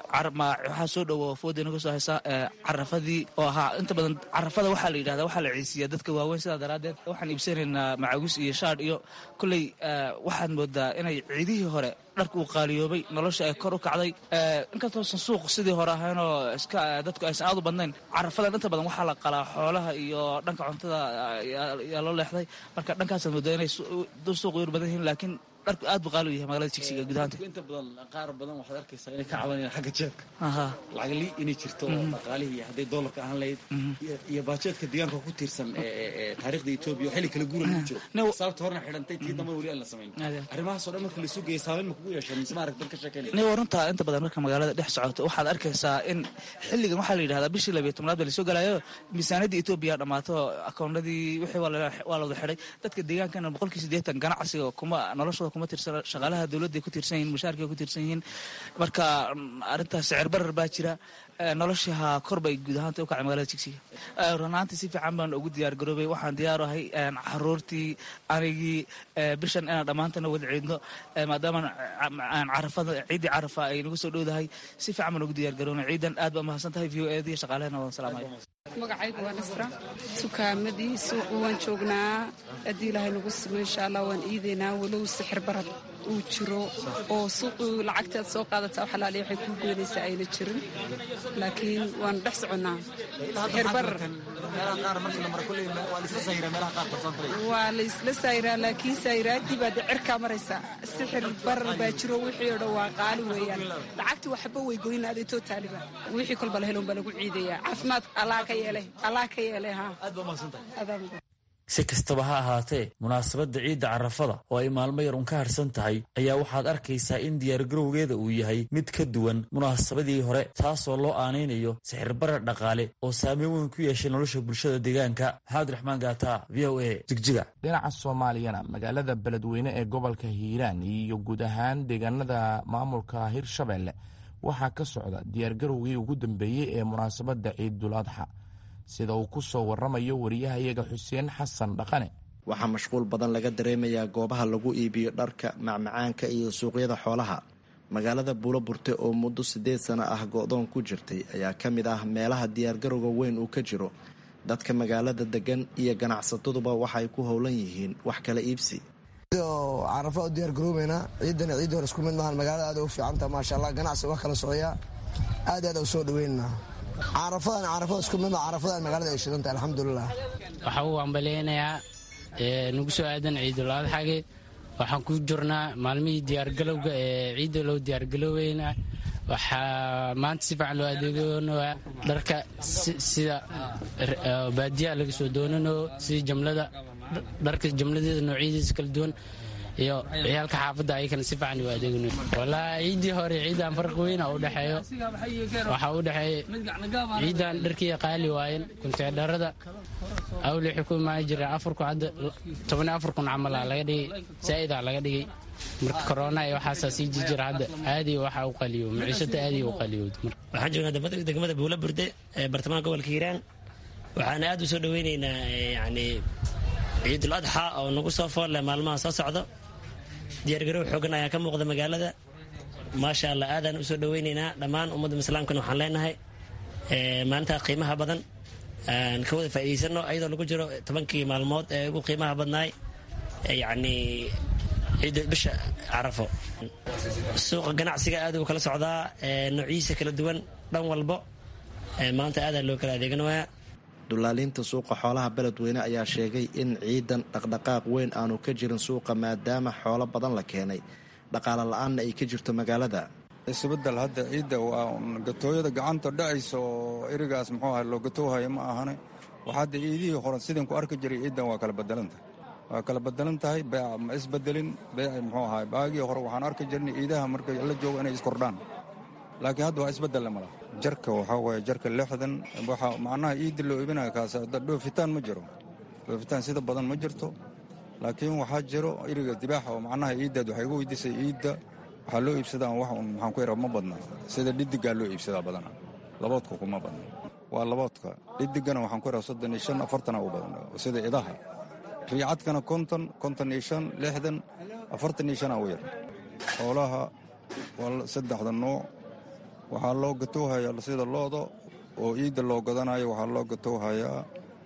waxaa soo dhowo fooda inaga soo haysa carafadii oo ahaa inta badan carafada waxaa la yidhahda waxaa la ciisiyaa dadka waaweyn sidaa daraaddeed waxaan iibsanaynaa macagus iyo shaadh iyo kolley waxaad moodaa inay ciidihii hore dharka uu qaaliyoobay nolosha ay kor u kacday inkastoosan suuq sidii hore ahaynoo iska dadku aysan aad u badnayn carafadan inta badan waxaa la qalaa xoolaha iyo dhanka cuntada yaa loo leexday marka dhankaasaad moodaa inay suuq yar badan yihiin laakiin dharku aad buu qaali u yahay magaalada jigsiga gudahaanta inta badan qaar badan waxaad arkaysaa inay ka cabanayaan xagga jeebka lacagli inay jirto dhaqaalihii hadday doolarka ahaan lahayd iyo baajeedka deegaanka ku tiirsan taariikhda etoobiya xilli kala guura lagu jiro sababta horena xidhantay tii dambana weli aan la samayn arrimahaasoo dhan marka laisuu geeya saameyn ma kugu yeeshaan mise maarag dan ka sheekeynaya ni runta inta badan marka magaalada dhex socoto waxaad arkaysaa in xilligan waxaa la yidhahdaa bishii labiyo tobnaad baa lasoo galayo miisaanadii etoobiya dhammaato akoonadii wixii waa la wada xidhay dadka deegaankana boqolkii siddeetan ganacsiga kuma noloshooda kuma tirsana shaqaalaha dowladday ku tiirsan yihin mushaarkay ku tiirsan yihiin marka arrintaas sicir barar baa jira noloshaha kor bay guud ahaanta u kacay magaalada jigsiga runaantii si fiican baan ugu diyaar garoobay waxaan diyaar ahay caruurtii anigii bishan inaan dhammaantana wada ciidno maadaama carafada ciiddii carafa ay nagu soo dhowdahay si fiican baan ugu diyaar garoobay ciidan aad baa mahadsan tahay v o ed iyo shaqaalehena waan salaamaya magacaygu waa nasra dukaamadii suuqu waan joognaa haddii ilaahay nagu simo insha allah waan iidaynaa walow sixir barad uu jiro oo suuqu lacagtaad soo qaadataa wax alaaliya waxay kuu goynaysaa ayna jirin laakiin waanu dhex soconnaa sixirbarar waa la isla sayraa laakiin sayraaddii baa dee cirkaa maraysaa sixir barar baa jiro wixii oo dhan waa qaali weeyaan lacagtii waxba way goyna aday too taaliba wixii kolba la helon baa lagu ciidayaa caafimaad allah ka yeelay allah ka yeelay ha si kastaba ha ahaatee munaasabadda ciidda carafada oo ay maalmo yar un ka harsan tahay ayaa waxaad arkaysaa in diyaargarowgeeda uu yahay mid ka duwan munaasabadii hore taasoo loo aanaynayo sixirbarar dhaqaale oo saameyn weyn ku yeeshay nolosha bulshada deegaanka maxamed raxmaan gaata v o a jigjiga dhinaca soomaaliyana magaalada beledweyne ee gobolka hiiraan iyo guud ahaan deegaanada maamulka hirshabelle waxaa ka socda diyaargarowgii ugu dambeeyey ee munaasabadda ciidul adxa sida uu ku soo waramayo wariyahayaga xuseen xasan dhaqane waxaa mashquul badan laga dareemayaa goobaha lagu iibiyo dharka macmacaanka iyo suuqyada xoolaha magaalada buulo burte oo muddo siddeed sano ah go-doon ku jirtay ayaa ka mid ah meelaha diyaargarowga weyn uu ka jiro dadka magaalada degan iyo ganacsataduba waxay ku howlan yihiin wax kala iibsi carafa u diyaargaroobeynaa ciidana ciiddi hore isku mid maahan magaalada aad u fiicanta maasha allah ganacsi wax kala socyaa aad aad u soo dhaweynaa carafadan carafada isku mid carafadan magaalada ay shidanta alxamdulilah waxaa uu ambaleynayaa nagu soo aadan ciidul adxage waxaan ku jirnaa maalmihii diyaargalowga ee ciidda loo diyaargaloweyna waxaa maanta si fiican loo adeegoonaa dharka sida baadiyaha laga soo doonanayo sida jamlada dharka jamladeeda noocyadiisa kala duwan iyo ciyaalka xaafadda ayakana si fiican u adeegno walaa ciiddii hore ciidan farqi weyna u dhexeeyo waxaa u dhexeeya ciidan dharkiiya qaali waayen kunteedharada awli waxay ku imaan jireen afurku hadda toban afar kun camal aa laga dhigay zaa'idaa laga dhigay marka korona iyo waxaasaa sii jijira hadda aadii waxa u qaliyo maciishada aadii u qaliyo waxaan joognaa degmada buula burde ee bartamaha gobolka hiiraan waxaana aad u soo dhaweyneynaa yani ciidul adxa oo nagu soo foolle maalmaha soo socdo diyaargarow xoogan ayaa ka muuqda magaalada maasha allah aadaan usoo dhaweyneynaa dhammaan ummadda islaamkana waxaan leenahay maalintaa qiimaha badan aan ka wada faa'iidaysano ayadoo lagu jiro tobankii maalmood ee ugu qiimaha badnaay yacni ciidda bisha carafo suuqa ganacsiga aad uu kala socdaa noociisa kala duwan dhan walbo maanta aadaa loo kala adeeganayaa dulaaliinta suuqa xoolaha beledweyne ayaa sheegay in ciidan dhaqdhaqaaq weyn aanu ka jirin suuqa maadaama xoolo badan la keenay dhaqaale la-aanna ay ka jirto magaalada isbedel hadda ciidda waa gatooyada gacanta dhacaysa oo erigaas muxuu aha loo gatoohaya ma ahane wax hadda ciidihii hore sidin ku arki jiray ciiddan waa kala bedelantahay waa kala bedelan tahay beeca ma isbedelin beeci muxuu ahay baagii hore waxaan arki jirnay ciidaha marka la joogo inay iskordhaan laakiin hadda waa isbedelle mala jarka waxaa waaye jarka lixdan waxa macnaha ciidda loo iibinaya kaas dhoofitaan ma jiro dhoofitaan sida badan ma jirto laakiin waxaa jiro iriga dibaaxa oo macnaha ciiddaad waxay uga weydiisay ciidda waxaa loo iibsadaa wax un maxaan ku yaraa ma badna sida dhidigaa loo iibsadaa badana laboodka kuma badna waa laboodka dhidigana waxaan ku yaraa soddon iyo shan afartana u badan sida idaha riicadkana konton konton iyo shan lixdan afartan iyo shana u yar xoolaha waa saddexda nooc waxaa loo gatowhayaa sida looda oo ciidda loo gadanayo waxaa loo gatowhayaa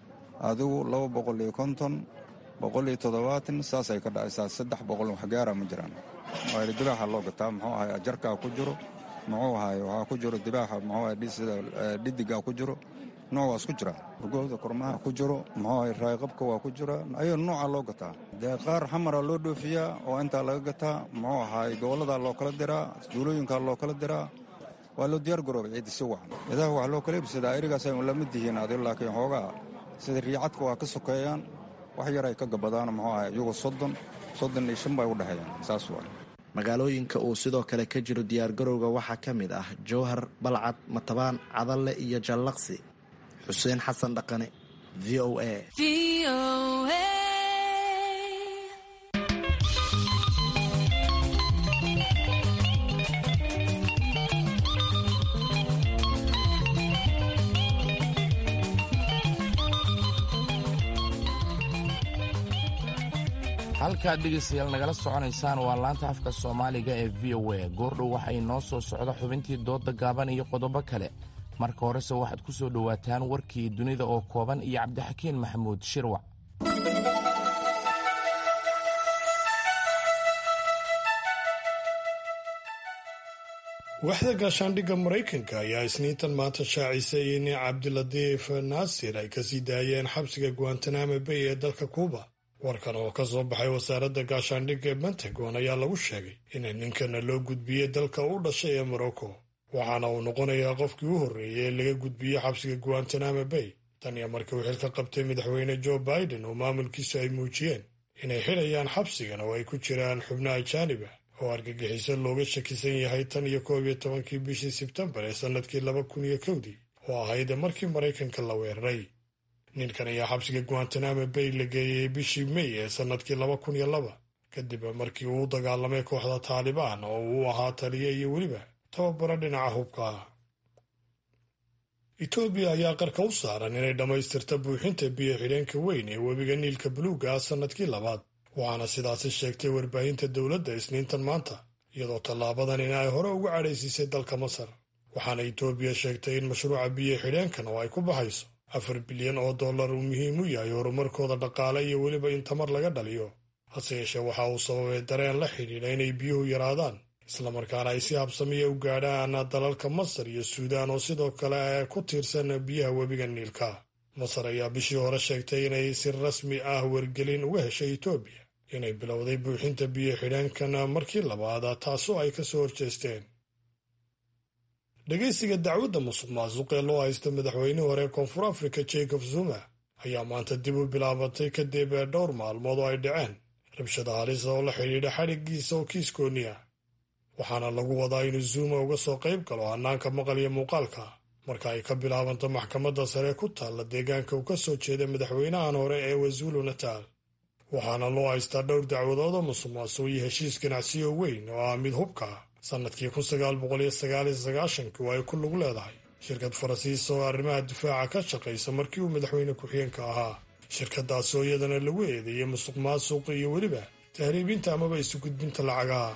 adigu laba boqol iyo konton boqol iyo toddobaatan saasay ka dhacaysaa saddex boqol wax gaara ma jiraan waayo dibaaxa loo gataa muxuu ahay ajarkaa ku jiro muxuu ahay waxaa ku jiro dibaaxa muxuu ahay sida dhidigaa ku jiro nooc waa isku jira urgooda kormaha ku jiro muxuu ahay raayqabka waa ku jira ayuu nooca loo gataa dee qaar xamara loo dhoofiyaa oo intaa laga gataa muxuu ahay gobolladaa loo kala diraa duulooyinkaa loo kala diraa waa loo diyaar garoobay ciidda si wacan idaha waxaa loo kala iibsadaa erigaasay un lamid yihiin adi laakiin xoogaa sida riicadka waa ka sokeeyaan wax yar ay ka gabadaan muxuu ahay iyagoo soddon soddon iyo shan bay u dhexeeyaan saas waa magaalooyinka uu sidoo kale ka jiro diyaargarowga waxaa ka mid ah jowhar balcad matabaan cadalle iyo jallaqsi xuseen xasan dhaqane v o a halkaad dhegaystayaal nagala soconaysaan waa laanta afka soomaaliga ee v o a goordhow waxay noo soo socda xubintii doodda gaaban iyo qodobo kale marka horese waxaad ku soo dhowaataan warkii dunida oo kooban iyo cabdixakiin maxamuud shirwac waaxda gaashaandhigga maraykanka ayaa isniintan maanta shaacisay in cabdilatiif naasir ay kasii daayeen xabsiga guantanamo bay ee dalka kuuba warkan oo ka soo baxay wasaaradda gaashaandhigga ee pentagon ayaa lagu sheegay in ninkana loo gudbiyey dalka u dhashay ee morocco waxaana uu noqonayaa qofkii u horreeyey ee laga gudbiyey xabsiga guantanamo bay tan iyo markii uu xilka qabtay madaxweyne joe biden oo maamulkiisu ay muujiyeen inay xidhayaan xabsigan oo ay ku jiraan xubno ajaanib ah oo argagixiso looga shakisan yahay tan iyo koob iyo tobankii bishii sebtembar ee sannadkii laba kun iyo kowdii oo ahayd markii maraykanka la weeraray ninkan ayaa xabsiga guantanamo bay la geeyey bishii mey ee sannadkii laba kun iyo laba kadib markii uu u dagaalamay kooxda taalibaan oo uu ahaa taliye iyo weliba tababaro dhinaca hubka ah etoobiya ayaa qarka u saaran inay dhammaystirta buuxinta biyo xidheenka weyn ee webiga niilka buluuga ah sannadkii labaad waxaana sidaasi sheegtay warbaahinta dowladda isniintan maanta iyadoo tallaabadan in ay hore uga cadhaysiisay dalka masar waxaana etoobiya sheegtay in mashruuca biyo xidheenkan oo ay ku baxayso afar bilyan oo dollar uu muhiim u yahay horumarkooda dhaqaale iyo weliba in tamar laga dhaliyo hase yeeshee waxa uu sababay dareen la xidhiidha inay biyuhu yaraadaan islamarkaana ay si habsamiya u gaadhaan dalalka masar iyo suudaan oo sidoo kale ku tiirsan biyaha webiga niilka masar ayaa bishii hore sheegtay inay si rasmi ah wargelin uga heshay etoobiya inay bilowday buuxinta biyo xidheenkan markii labaad taasoo ay ka soo horjeesteen dhegaysiga dacwadda musuq maasuq ee loo haysta madaxweynihii hore ee koonfur afrika jacob zuma ayaa maanta dib u bilaabatay kadib dhowr maalmood oo ay dhaceen rabshada halisa oo la xidhiidha xadhiggiisa oo kiiskoonni ah waxaana lagu wadaa inuu zuuma uga soo qayb galo hannaanka maqal iyo muuqaalka marka ay ka bilaabanto maxkamadda sare ku taalla deegaanka uu ka soo jeeda madaxweynahan hore ee wazulu nataal waxaana loo haystaa dhowr dacwadood oo musuq maasuq iyo heshiis ganacsiyo weyn oo ah mid hubka ah sannadkii kun sagaal boqol iyo sagaal iyo sagaashankii oo ay ku lug leedahay shirkad farasiisa oo arrimaha difaaca ka shaqaysa markii uu madaxweyne ku-xigeenka ahaa shirkadaasi oo iyadana lagu eedeeyey musuq maasuq iyo weliba tahriibinta amaba isu gudbinta lacagaha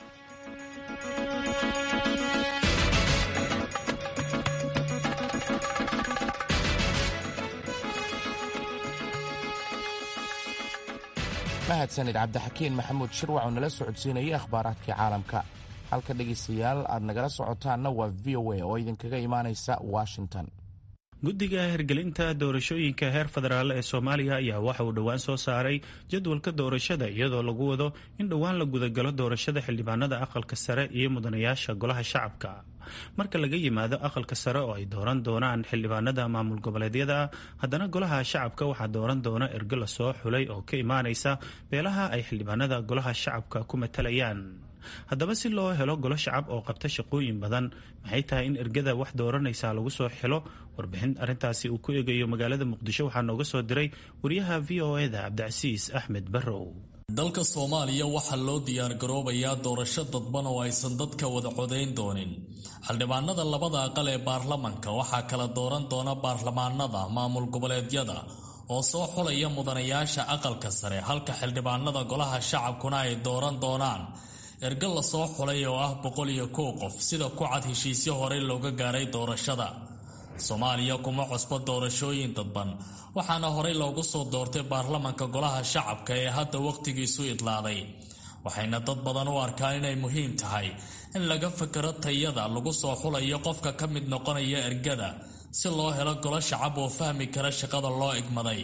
mahadsanid cabdixakiin maxamuud shirwac oo nala socodsiinayay akhbaaraadkii caalamka halka dhegaystayaal aad nagala socotaanna waa v o a oo idinkaga imaanaysa washington guddiga hirgelinta doorashooyinka heer federaal ee soomaaliya ayaa waxa uu dhowaan soo saaray jadwalka doorashada iyadoo lagu wado in dhowaan la gudagalo doorashada xildhibaanada aqalka sare iyo mudanayaasha golaha shacabka marka laga yimaado aqalka sare oo ay dooran doonaan xildhibaanada maamul goboleedyada haddana golaha shacabka waxaa dooran doona ergo lasoo xulay oo ka imaanaysa beelaha ay xildhibaanada golaha shacabka ku matalayaan haddaba si loo helo golo shacab oo qabta shaqooyin badan maxay tahay in ergada wax dooranaysa lagu soo xilo warbixin arrintaasi uu ku eegayo magaalada muqdisho waxaa nooga soo diray wariyaha v o eda cabdicasiis axmed barrow dalka soomaaliya waxaa loo diyaargaroobayaa doorasho dadban oo aysan dadka wada codayn doonin xildhibaanada labada aqal ee baarlamanka waxaa kala dooran doona baarlamaanada maamul goboleedyada oo soo xulaya mudanayaasha aqalka sare halka xildhibaanada golaha shacabkuna ay dooran doonaan ergo lasoo xulay oo ah boqol iyo kow qof sida ku cad heshiisyo horey looga gaaray doorashada soomaaliya kuma cusbo doorashooyin dadban waxaana horey loogu soo doortay baarlamanka golaha shacabka ee hadda wakhtigiisu idlaaday waxayna dad badan u arkaan inay muhiim tahay in laga fakero tayada lagu soo xulayo qofka ka mid noqonaya ergada si loo helo golo shacab oo fahmi kara shaqada loo igmaday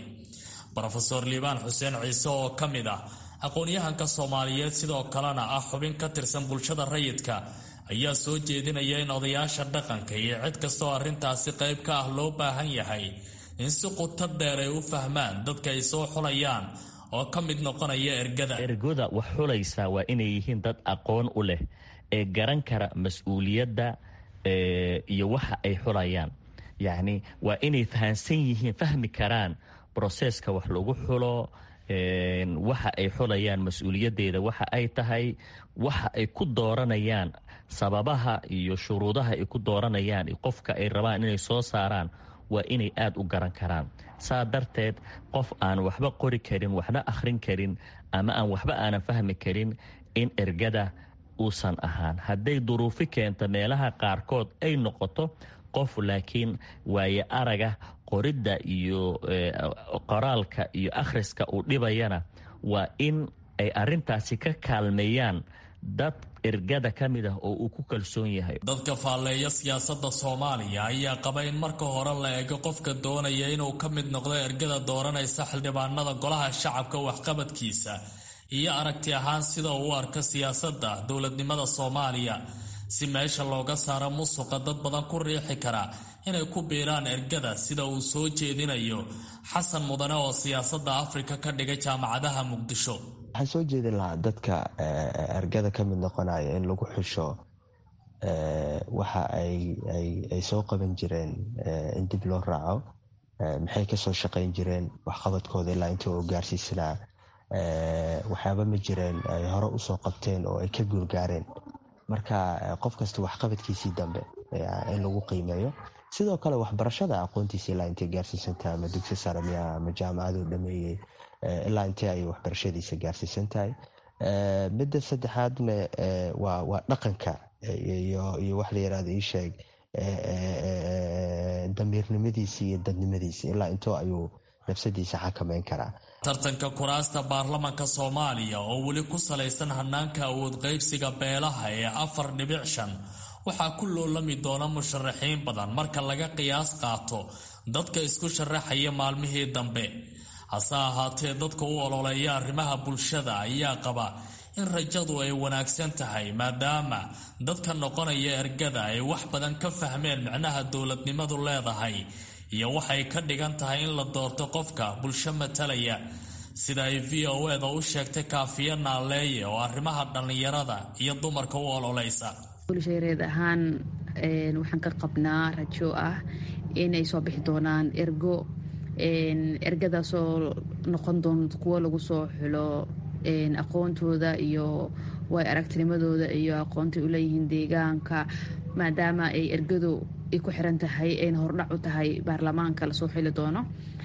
rofeor liibaan xuseen ciise oo ka mid ah aqoon-yahanka soomaaliyeed sidoo kalena ah xubin ka tirsan bulshada rayidka ayaa soo jeedinaya in odayaasha dhaqanka iyo cid kastaoo arrintaasi qayb ka ah loo baahan yahay in si quto dheer ay u fahmaan dadka ay soo xulayaan oo ka mid noqonaya ergada ergoda wax xulaysaa waa inay yihiin dad aqoon u leh ee garan kara mas-uuliyadda iyo waxa ay xulayaan yacni waa inay fahansan yihiin fahmi karaan broseska wax lagu xulo waxa ay xulayaan mas-uuliyaddeeda waxa ay tahay waxa ay ku dooranayaan sababaha iyo shuruudaha ay ku dooranayaan qofka ay rabaan inay soo saaraan waa inay aada u garan karaan saa darteed qof aan waxba qori karin waxna akhrin karin ama aan waxba aanan fahmi karin in ergada uusan ahaan hadday duruufi keenta meelaha qaarkood ay noqoto qof laakiin waaye araga qoridda iyo qoraalka iyo akhriska uu dhibayana waa in ay arintaasi ka kaalmeeyaan dad ergada ka mid ah oo uu ku kalsoon yahay dadka faalleeya siyaasadda soomaaliya ayaa qaba in marka hore la eego qofka doonaya inuu ka mid noqdo ergada dooranaysa xildhibaanada golaha shacabka waxqabadkiisa iyo aragti ahaan sida uu u arka siyaasadda dowladnimada soomaaliya si meesha looga saaro musuqa dad badan ku riixi kara inay ku biiraan ergada sida uu soo jeedinayo xasan mudane oo siyaasadda afrika ka dhigay jaamacadaha muqdisho waxaan soo jeedin lahaa dadka ergada ka mid noqonaya in lagu xusho waxa ay soo qaban jireen in dib loo raaco maxay kasoo shaqayn jireen waxqabadkooda ilaa inta uu gaarsiisanaa waxyaaba ma jireen ay hore usoo qabteen oo ay ka guulgaareen marka qof kasta waxqabadkiisii dambe in lagu qiimeeyo sidoo kale waxbarashada aqoontiisa ilaa intay gaarsiisantahay ama dugsi sare miya ama jaamacaduu dhameeyey ilaa intee ay waxbarashadiisa gaarsiisan tahay midda saddexaadna waa dhaqanka iyo wax la yirahdo ii sheeg damiirnimadiisi iyo dadnimadiisi ilaa intoo ayuu nafsadiisa xakameyn karaa tartanka kuraasta baarlamanka soomaaliya oo weli ku salaysan hanaanka awood qaybsiga beelaha ee afar dhibic shan waxaa ku loolami doona musharaxiin badan marka laga qiyaas qaato dadka isku sharaxaya maalmihii dambe hase ahaatee dadka u ololeeya arrimaha bulshada ayaa qaba in rajadu ay wanaagsan tahay maadaama dadka noqonaya ergada ay wax badan ka fahmeen micnaha dowladnimadu leedahay iyo waxay ka dhigan tahay in la doorto qofka bulsho matalaya sida ay v o eda u sheegtay kaafiya naaleeye oo arrimaha dhallinyarada iyo dumarka u ololeysa bulshareed ahaan waxaan ka qabnaa rajo ah inay soo bixi doonaan ergo ergadaasoo noqon doonto kuwo lagu soo xulo aqoontooda iyo way aragtinimadooda iyo aqoontay u leeyihiin deegaanka maadaama ay ergadu ay ku xiran tahay ayna hordhac u tahay baarlamaanka lasoo xili doono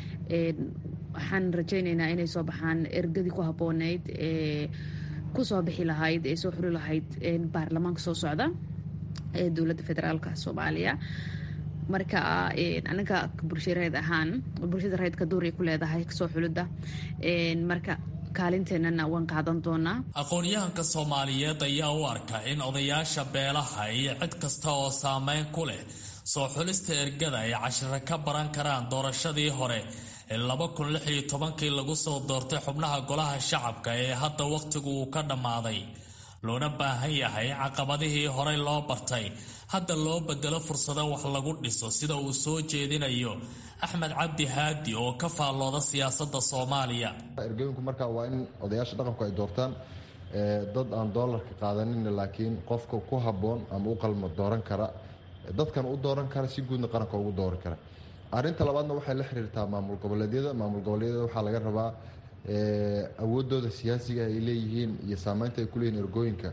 waxaan rajaynaynaa inay soo baxaan ergadii ku habbooneyd ee kusoo bixi lahayd ee soo xuli lahayd baarlamaanka soo socda ee dowladda federaalka soomaaliya marka anaga bulshareed ahaan bulshada reedka duuray ku leedahay kasoo xulidda marka kaalinteenana waan qaadan doonaa aqoon-yahanka soomaaliyeed ayaa u arka in odayaasha beelaha iyo cid kasta oo saameyn ku leh soo xulista ergada ay cashiro ka baran karaan doorashadii hore ee laba kun lix iyo tobankii lagu soo doortay xubnaha golaha shacabka ee hadda wakhtigu uu ka dhammaaday loona baahan yahay caqabadihii horey loo bartay hadda loo bedelo fursado wax lagu dhiso sida uu soo jeedinayo axmed cabdi haadi oo ka faallooda siyaasadda soomaaliya ergooyinku marka waa in odayaasha dhaqanku ay doortaan dad aan doolarka qaadanin laakiin qofka ku habboon ama u qalmo dooran kara dadkan u dooran kara si guudna qaranka ugu dooran kara arinta labaadna waxay la xiriirtaa maamul goboleedyada maamul goboleedyada waxaa laga rabaa awoodooda siyaasiga ay leeyihiin iyo saameynta ay kuleeyihin ergooyinka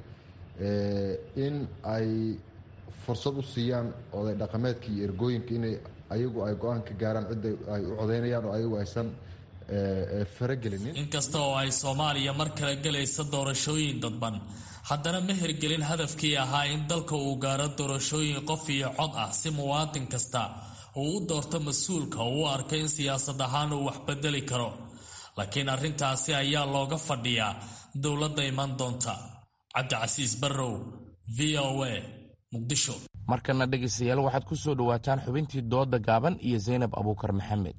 in ay fursad u siiyaan oday dhaqameedka iyo ergooyinka inay ayagu ay go-aan ka gaaraan cidda ay u codeynayaan oo ayagu aysan faragelinin inkasta oo ay soomaaliya mar kale gelaysa doorashooyin dadban haddana ma hirgelin hadafkii ahaa in dalka uu gaaro doorashooyin qof iyo cod ah si muwaadin kasta uu u doorto mas-uulka uu u arkay in siyaasad ahaan uu wax bedeli karo laakiin arrintaasi ayaa looga fadhiyaa dowladda iman doonta cabdicasiis barrow v o a muqdisho markana dhegaystayaal waxaad ku soo dhowaataan xubintii dooda gaaban iyo zaynab abuukar maxamed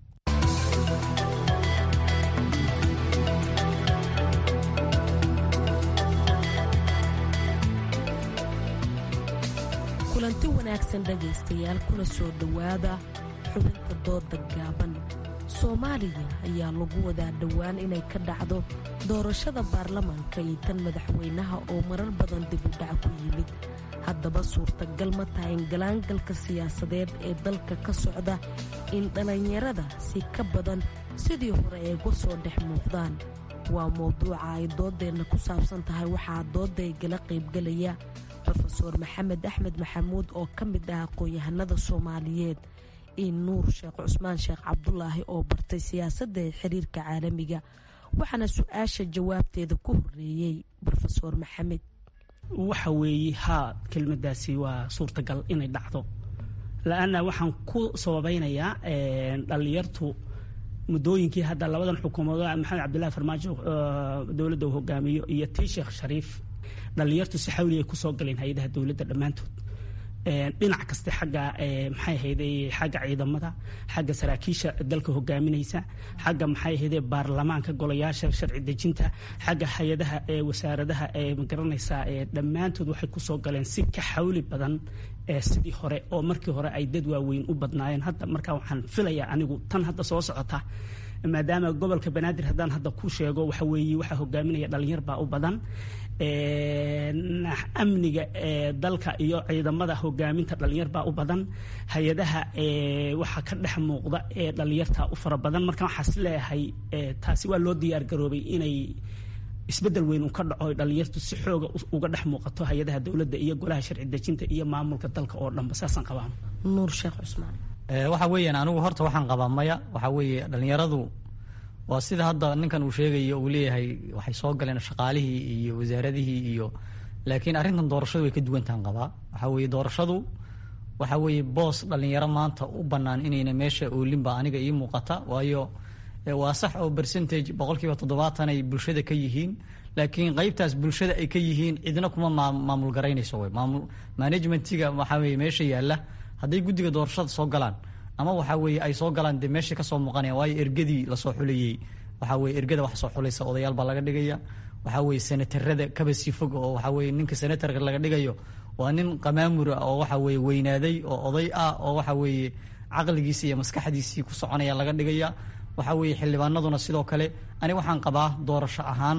kulanti wanaagsan dhegaystayaal kuna soo dhowaada xubinta dooda gaaban soomaaliya ayaa lagu wadaa dhowaan inay ka dhacdo doorashada baarlamaanka iyo tan madaxweynaha oo marar badan dib u dhac ku yimid haddaba suurtagal ma tahay in galaangalka siyaasadeed ee dalka ka socda in dhallinyarada si ka badan sidii hore ay uga soo dhex muuqdaan waa mowduuca ay doodeenna ku saabsan tahay waxaa doodday gala qaybgelaya rofeor maxamed axmed maxamuud oo ka mid ah aqoon-yahanada soomaaliyeed iyo nuur sheekh cusmaan sheekh cabdulaahi oo bartay siyaasadda ee xiriirka caalamiga waxaana su-aasha jawaabteeda ku horeeyey rofeor maxamed waxa weeye haa kelmadaasi waa suurtagal inay dhacdo la-anna waxaan ku sababeynayaa dhallinyartu muddooyinkii hadda labadan xukuumadood maxamed cabdillahi farmaajo dowladda uu hogaamiyo iyo tii sheekh shariif dhalinyartu si xawligay kusoo galeen hay-adaha dowladda dhammaantood dhinac kaste xagga maxay ahayde xagga ciidamada xagga saraakiisha dalka hogaaminaysa xagga maxay ahayde baarlamaanka golayaasha sharci dejinta xagga hay-adaha wasaaradaha magaranaysaa dhammaantood waxay kusoo galeen si ka xawli badan sidii hore oo markii hore ay dad waaweyn u badnaayeen hadda markaa waxaan filayaa anigu tan hadda soo socota maadaama gobolka banaadir haddaan hadda ku sheego waxa weeye waxaa hogaaminaya dhalinyar baa u badan amniga dalka iyo ciidamada hogaaminta dhalinyar baa u badan hay-adaha waxaa ka dhex muuqda ee dhalinyarta u fara badan marka waxaas leeyahay taasi waa loo diyaar garoobay inay isbedel weyn uu ka dhaco dhalinyartu si xooga uga dhex muuqato hay-adaha dowladda iyo golaha sharci dejinta iyo maamulka dalka oo dhanba saasaan qabaa nuur sheekh cusmaan waxa weeyaan anigu horta waxaan qabaa maya waxa weeye dhalinyaradu waa sida hadda ninkan uu sheegayo uu leeyahay waxay soo galeen shaqaalihii iyo wasaaradihii iyo laakiin arrintan doorashadu way ka duwantahan qabaa waxa weeye doorashadu waxa weeye boos dhalinyaro maanta u bannaan inayna meesha oolinba aniga ii muuqata waayo waa sax oo percentage boqolkiiba toddobaatan ay bulshada ka yihiin laakiin qaybtaas bulshada ay ka yihiin cidna kuma maamul garaynayso wey maamul managementiga waxaa weeye meesha yaalla hadday guddiga doorashada soo galaan ama waxa weeye ay soo galaan dee meesha kasoo muuqanaya waayo ergadii lasoo xulayey waxa weye ergada wax soo xulaysa odayaal baa laga dhigaya waxa weye senatarada kaba sii fog oo waxa weye ninka senatarka laga dhigayo waa nin qamaamura oo waxa weye weynaaday oo oday ah oo waxa weeye caqligiisii iyo maskaxdiisii ku soconaya laga dhigaya waxa weeye xildhibaanaduna sidoo kale ani waxaan qabaa doorasho ahaan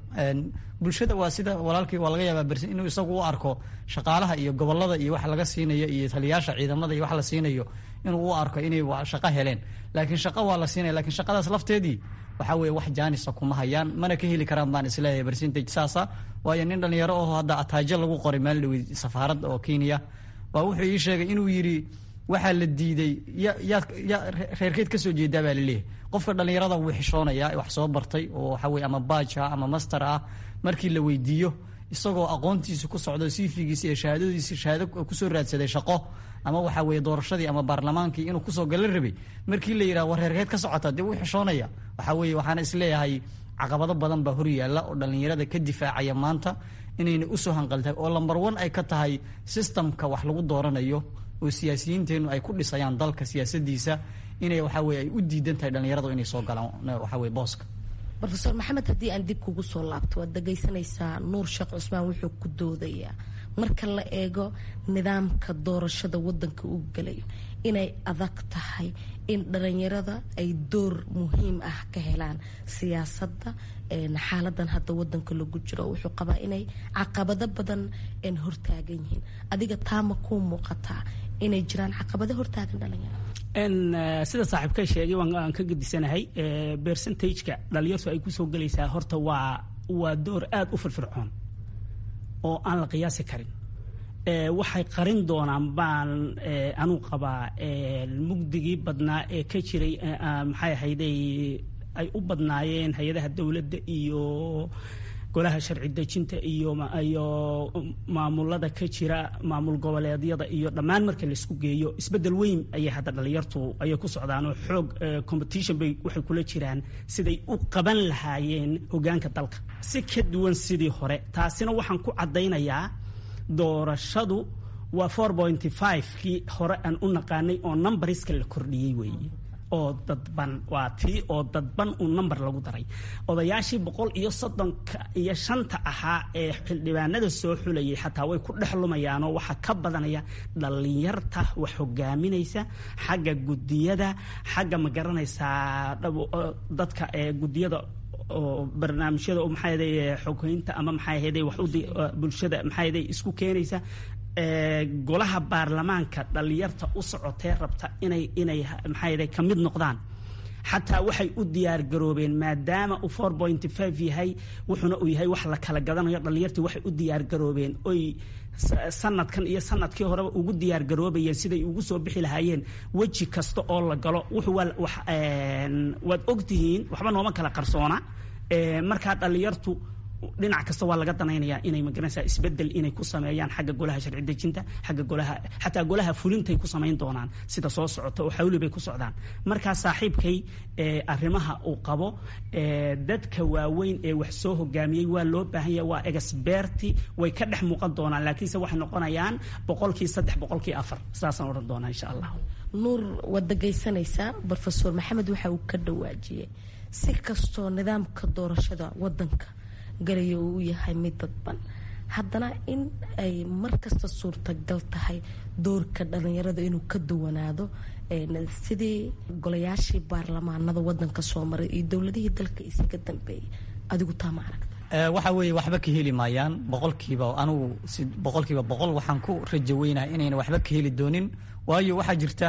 bulshada waa sida walaalkii waa laga yaabaa bersin inuu isagu u arko shaqaalaha iyo gobolada iyo wax laga siinayo iyo taliyaasha ciidamada iyo wax la siinayo inuu u arko inay shaqo heleen laakiin shaqo waa la siinaya lakiin shaqadaas lafteedii waxa weeye wax jaanisa kuma hayaan mana ka heli karaan baan isleeyahay percentage saasa waayo nin dhalinyaro oo hadda ataajo lagu qoray meel dhaweyd safaaradda oo kenya waa wuxuu ii sheegay inuu yidhi waxaa la diiday ya yaad ya reerkeed kasoo jeedaa baa laleeyahay qofka dhalinyarada wuu xishoonaya wax soo bartay oo waxa weye ama baaj ah ama master ah markii la weydiiyo isagoo aqoontiisa ku socdo sifigiisa iyo shahaadadiisi shahaado kusoo raadsaday shaqo ama waxa weye doorashadii ama baarlamaankii inuu kusoo gala rabay markii la yidhaha war reerkeed ka socota dee wuu xishoonaya waxa weye waxaana isleeyahay caqabado badan baa hor yaalla oo dhalinyarada ka difaacaya maanta inayna usoo hanqaltahay oo lamber one ay ka tahay systemka wax lagu dooranayo oo siyaasiyiinteennu ay ku dhisayaan dalka siyaasadiisa inay waxa weye ay u diidan tahay dhalinyaradu inay soo galaan waxa weye booska rofeor maxamed haddii aan dib kugu soo laabto waad dhagaysanaysaa nuur sheekh cusmaan wuxuu ku doodayaa marka la eego nidaamka doorashada wadanka uu gelayo inay adag tahay in dhalinyarada ay door muhiim ah ka helaan siyaasadda xaaladan hadda wadanka lagu jiro wuxuu qabaa inay caqabado badan hortaagan yihiin adiga taama kuu muuqataa inay jiraan caqabado hortaagan dhalinyarada sida saaxiibka sheegay waan ka gedisanahay percentageka dhalinyartu ay kusoo gelaysaa horta waa waa door aada u firfircoon oo aan la qiyaasi karin waxay qarin doonaan baan anuu qabaa mugdigii badnaa ee ka jiray maxay ahayday ay u badnaayeen hay-adaha dowladda iyo golaha sharci dejinta iyo iyo maamulada ka jira maamul goboleedyada iyo dhammaan marka laisku geeyo isbedel weyn ayay hadda dhalinyartu ayay ku socdaan oo xoog competition bay waxay kula jiraan siday u qaban lahaayeen hogaanka dalka si ka duwan sidii hore taasina waxaan ku caddaynayaa doorashadu waa four pointy five kii hore aan u naqaanay oo numbariska la kordhiyey weeye oo dadban waa tii oo dadban uu number lagu daray odayaashii boqol iyo soddonka iyo shanta ahaa ee xildhibaanada soo xulayay xataa way ku dhex lumayaanoo waxaa ka badanaya dhalinyarta wax hogaaminaysa xagga gudiyada xagga ma garanaysaa dadka ee gudiyada oo barnaamijyada oo maxaa yaday xogeynta ama maxaa yaday wax bulshada maxaa yaday isku keenaysa golaha baarlamaanka dhalinyarta u socotee rabta inay inay maxaa yaday ka mid noqdaan xataa waxay u diyaar garoobeen maadaama uu four pointy five yahay wuxuuna uu yahay wax la kala gadanayo dhalinyartii waxay u diyaar garoobeen oy sanadkan iyo sanadkii horeba ugu diyaar garoobayeen siday ugu soo bixi lahaayeen weji kasta oo la galo wuxuu waad ogtihiin waxba nooma kala qarsoona markaa dhalinyartu dhinac kasta waa laga danaynayaa inay magaranaysaa isbedel inay ku sameeyaan xagga golaha sharci dejinta xagga golaha xataa golaha fulintay ku samayn doonaan sida soo socota oo xawli bay ku socdaan markaa saaxiibkay arrimaha uu qabo dadka waaweyn ee wax soo hogaamiyey waa loo baahan yahay waa experti way ka dhex muuqan doonaan laakiinse waxay noqonayaan boqolkii saddex boqolkii afar saasaan odhan doonaa insha allah nuur waad dhagaysanaysaa rofeor maxamed waxa uu ka dhawaajiyey si kastoo nidaamka doorashada wadanka galaya uu yahay mid dadban haddana in ay markasta suurtagal tahay doorka dhalinyarada inuu ka duwanaado sidii golayaashii baarlamaanada wadanka soo maray iyo dowladihii dalka isaga dambeeyay adigu taa ma aragta waxa weeye waxba ka heli maayaan boqolkiiba anugu si boqolkiiba boqol waxaan ku rajo weynahay inayna waxba ka heli doonin waayo waxaa jirta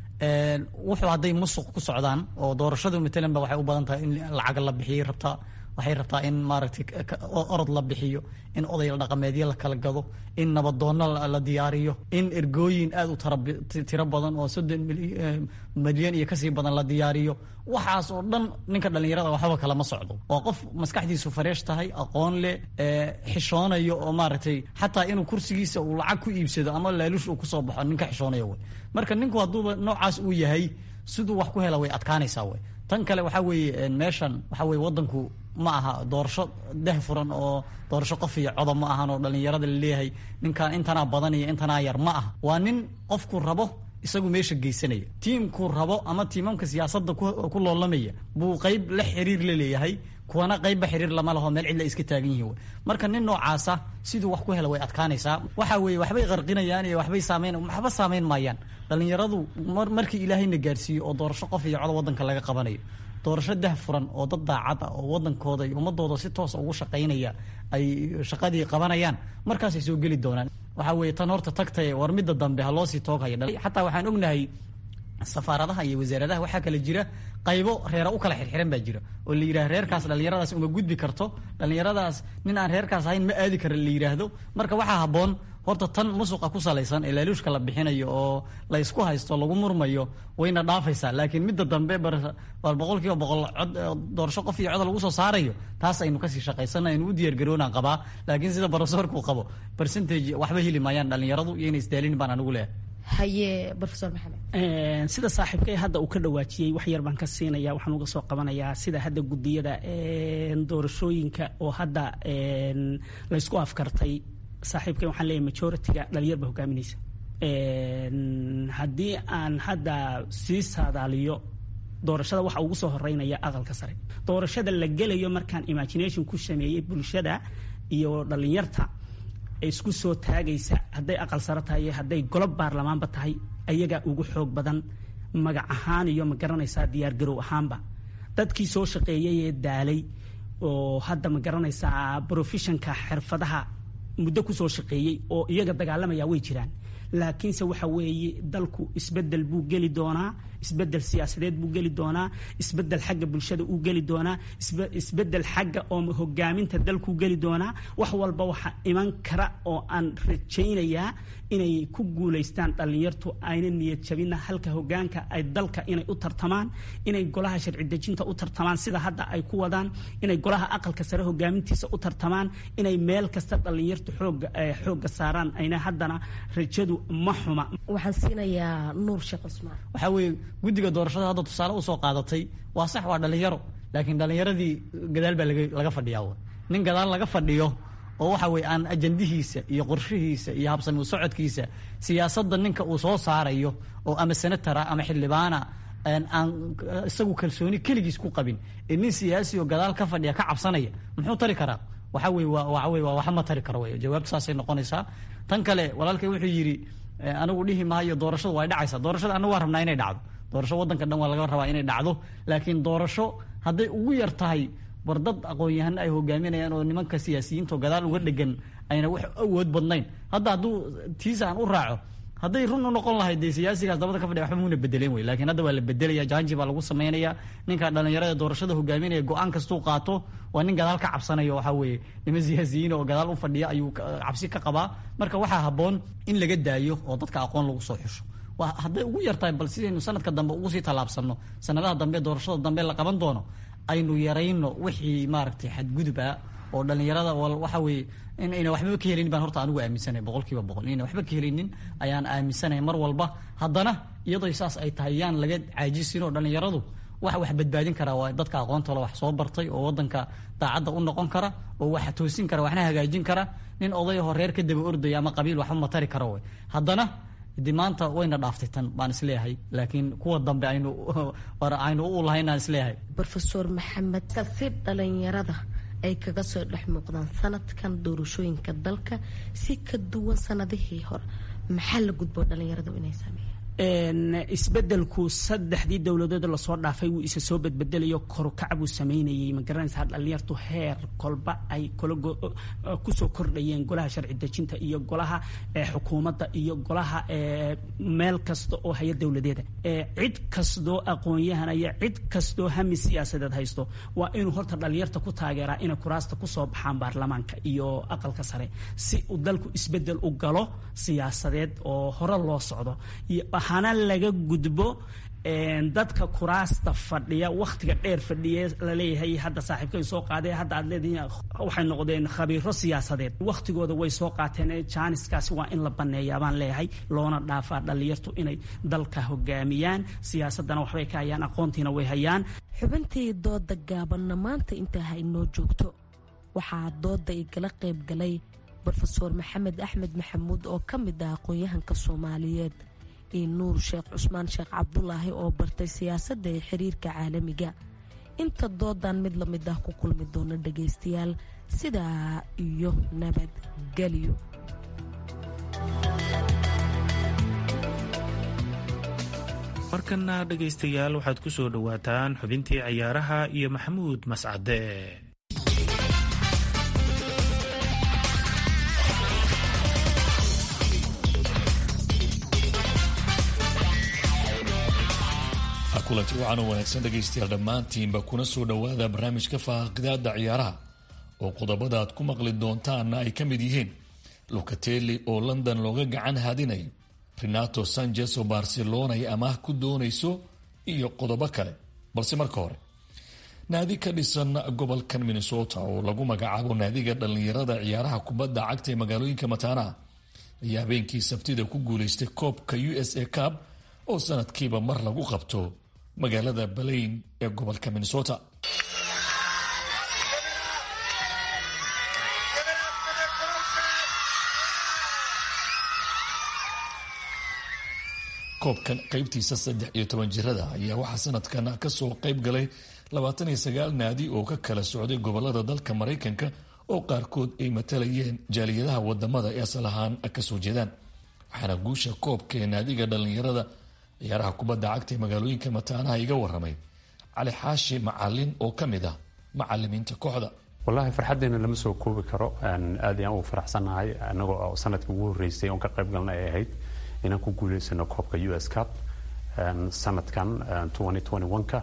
wuxuu hadday musuq ku socdaan oo doorashadu matalan ba waxay u badan tahay in lacag la bixiyay rabtaa waxay rabtaa in maaragtay orod la bixiyo in oday dhaqameedyo la kala gado in nabadoonno la diyaariyo in ergooyin aad u tiro badan oo soddon milyan iyo kasii badan la diyaariyo waxaas oo dhan ninka dhallinyarada waxba kalama socdo waa qof maskaxdiisu fareesh tahay aqoon leh xishoonayo oo maaragtay xataa inuu kursigiisa uu lacag ku iibsado ama laaluush uu kusoo baxo ninka xishoonayo wey marka ninku hadduuba noocaas uu yahay siduu wax ku hela way adkaanaysaa wey tan kale waxaa weeye meeshan waxaa weye wadanku ma aha doorasho dah furan oo doorasho qof iyo codob ma ahan oo dhallinyarada laleeyahay ninkan intanaa badan iyo intanaa yar ma aha waa nin qofku rabo isagu meesha geysanaya tiimkuu rabo ama tiimamka siyaasadda ku loolamaya buu qeyb la xiriir la leeyahay kuwana qeybba xiriir lama laho meel cidla iska taagan yihiin marka nin noocaasa siduu wax ku hela way adkaanaysaa waxa weeye waxbay qarqinayaan iyo waxbay saameyn waxba saameyn maayaan dhallinyaradu markii ilaahayna gaarsiiyo oo doorasho qof iyo cod wadanka laga qabanayo doorasho dah furan oo dad daacad ah oo wadankooda iyo ummadooda si toosa ugu shaqaynaya ay shaqadii qabanayaan markaasay soo geli doonaan waxaa weeye tan horta tagtae war midda dambe ha loosii tooghaya xataa waxaan ognahay safaaradaha iyo wasaaradaha waxaa kale jira qaybo reera u kala xirxiran baa jira oo la yidhaha reerkaas dhallinyaradaas uma gudbi karto dhallinyaradaas nin aan reerkaas ahayn ma aadi kara la yidhaahdo marka waxaa habboon horta tan musuqa ku salaysan ee laaluushka la bixinayo oo la ysku haysto lagu murmayo wayna dhaafaysaa laakiin midda dambe bal boqolkiiba boqol cod doorasho qof iyo cod lagu soo saarayo taas aynu kasii shaqaysana aynu u diyaargaroonaan qabaa laakiin sida barofesorkuu qabo percentage waxba heli maayaan dhallinyaradu iyo inay isdaalin baan anigu leeyahay haye rofeor maxamed sida saaxiibkay hadda uu ka dhawaajiyey wax yar baan ka siinaya waxaan uga soo qabanayaa sida hadda gudiyada doorashooyinka oo hadda laysku afkartay saaxiibkay waxaan leeyahay majority-ga dhalinyar ba hogaaminaysa haddii aan hadda sii saadaaliyo doorashada waxa ugu soo horeynaya aqalka sare doorashada la gelayo markaan imagination ku sameeyey bulshada iyo dhalinyarta isku soo taagaysa hadday aqal sare tahay iyo hadday golob baarlamaanba tahay ayagaa ugu xoog badan magac ahaan iyo ma garanaysaa diyaargarow ahaanba dadkii soo shaqeeyay ee daalay oo hadda ma garanaysaa brofessionka xirfadaha muddo kusoo shaqeeyey oo iyaga dagaalamaya way jiraan laakiinse waxa weeye dalku isbedel buu geli doonaa isbedel siyaasadeed buu geli doonaa isbedel xagga bulshada uu geli doonaa isbedel xagga oo hogaaminta dalkuu geli doonaa wax walba waxa iman kara oo aan rajaynayaa inay ku guulaystaan dhallinyartu ayna niyad jabina halka hogaanka ay dalka inay u tartamaan inay golaha sharci dejinta u tartamaan sida hadda ay ku wadaan inay golaha aqalka sare hogaamintiisa u tartamaan inay meel kasta dhallinyartu xooga xoogga saaraan ayna haddana rajadu ma xuma waxaan siinayaa nuur sheekh cusmaan waxaa weeye guddiga doorashada hadda tusaale usoo qaadatay waa sax waa dhallinyaro laakiin dhallinyaradii gadaal baa laga fadhiyaa nin gadaal laga fadhiyo oo waxa weye aan ajandihiisa iyo qorshihiisa iyo habsami u socodkiisa siyaasadda ninka uu soo saarayo oo ama senatara ama xildhibaana aan isagu kalsooni keligiis ku qabin ee nin siyaasi oo gadaal ka fadhiya ka cabsanaya muxuu tari karaa waxa weye waxa weye waa waxma tari karo wey jawaabtu saasay noqonaysaa tan kale walaalkay wuxuu yidhi anigu dhihi maayo doorashadu way dhacaysaa doorashada anagu waa rabnaa inay dhacdo doorasho waddanka dhan waa laga rabaa inay dhacdo laakiin doorasho hadday ugu yar tahay war dad aqoon-yahano ay hogaaminayaan oo nimanka siyaasiyiinta oo gadaal uga dhegan ayna wax awood badnayn hadda hadduu tiisa aan u raaco hadday run u noqon lahayd dee siyaasigaas dabada ka fadhiya waxba muuna bedeleen wey lakiin hadda waa la bedelaya jaanji baa lagu sameynaya ninka dhalinyarada doorashada hogaaminaya go-aan kastuu qaato waa nin gadaal ka cabsanayo waxaa weeye niman siyaasiyiin oo gadaal u fadhiya ayuu cabsi ka qabaa marka waxaa habboon in laga daayo oo dadka aqoon lagu soo xusho hadday ugu yartahay bal sidaynu sanadka dambe ugu sii tallaabsanno sanadaha dambe doorashada dambe la qaban doono aynu yarayno wixii maaragtay xadgudub ah oo dhalinyarada waxa weeye in ayna waxbaba ka helinin baan horta anigu aaminsanay boqolkiiba boqol inayna waxba ka helinin ayaan aaminsanay mar walba haddana iyadoo saas ay tahay yaan laga caajisin oo dhalinyaradu waxa wax badbaadin kara waa dadka aqoontoola wax soo bartay oo wadanka daacadda u noqon kara oo wax toosin kara waxna hagaajin kara nin odayahoo reer ka daba ordaya ama qabiil waxba matari kara wey haddana de maanta wayna dhaaftay tan baan isleeyahay laakiin kuwa dambe aynu aynu u lahaynaan isleeyahay rofeor maxamed kasi dhalinyarada ay kaga soo dhex muuqdaan sanadkan doorashooyinka dalka si ka duwan sanadihii hore maxaa la gudbo dhalinyaradu inay sameeyaan isbedelku saddexdii dowladood lasoo dhaafay wuu isa soo bedbedelayo korukac buu sameynayay magaranaysaa dhalinyartu heer kolba ay kusoo kordhayeen golaha sharci dejinta iyo golaha xukuumadda iyo golaha meel kasta oo haya dowladeeda cid kastoo aqoon-yahan iyo cid kastoo hami siyaasadeed haysto waa inuu horta dhalinyarta ku taageeraa inay kuraasta kusoo baxaan baarlamaanka iyo aqalka sare si uu dalku isbedel u galo siyaasadeed oo hore loo socdo hana laga gudbo dadka kuraasta fadhiya wakhtiga dheer fadhiye laleeyahay hadda saaxiibkay soo qaadee hadda aad leedihiin waxay noqdeen khabiiro siyaasadeed wakhtigooda way soo qaateen jaaniskaasi waa in la baneeyaa baan leeyahay loona dhaafaa dhalinyartu inay dalka hogaamiyaan siyaasadana waxbay ka hayaan aqoontiina way hayaan xubintii dooda gaabanna maanta intaa ha inoo joogto waxaa dooda igala qayb galay rofeor maxamed axmed maxamuud oo ka mid ah aqoon-yahanka soomaaliyeed iyo nuur sheekh cusmaan sheekh cabdulaahi oo bartay siyaasadda ee xiriirka caalamiga inta doodan mid la mid ah ku kulmi doona dhagaystayaal sidaa iyo nabadgelyo markana dhegaystayaal waxaad ku soo dhowaataan xubintii ciyaaraha iyo maxamuud mascade kulanti wacan oo wanaagsan dhegaystayaal dhammaantiinba kuna soo dhowaada barnaamijka faaqidaada ciyaaraha oo qodobada aad ku maqli doontaanna ay ka mid yihiin lucatelli oo london looga gacan haadinayo renato sanchez oo barcelona ay amaah ku doonayso iyo qodobo kale balse marka hore naadi ka dhisan gobolkan minnesota oo lagu magacaabo naadiga dhallinyarada ciyaaraha kubadda cagta ee magaalooyinka mataanaha ayaa habeenkii sabtida ku guulaystay koobka u s a cab oo sanadkiiba mar lagu qabto magaalada balayn ee gobolka minnesota koobkan qaybtiisa saddex iyo toban jirada ayaa waxaa sanadkan kasoo qayb galay labaatan iyo sagaal naadi oo ka kala socday gobolada dalka maraykanka oo qaarkood ay matalayeen jaaliyadaha wadamada ee asal ahaan kasoo jeedaan waxaana guusha koobka ee naadiga dhallinyarada ciyaaraha kubadda cagta ee magaalooyinka mataanaha iga waramay cali xaashi macalin oo ka mid ah macalimiinta kooxda wallaahi farxaddeena lama soo koobi karo aad ayaan ugu faraxsannahay anagoo oo sanadkii ugu horreysay oon ka qayb galna ay ahayd inaan ku guuleysano koobka u s cup sanadkan ka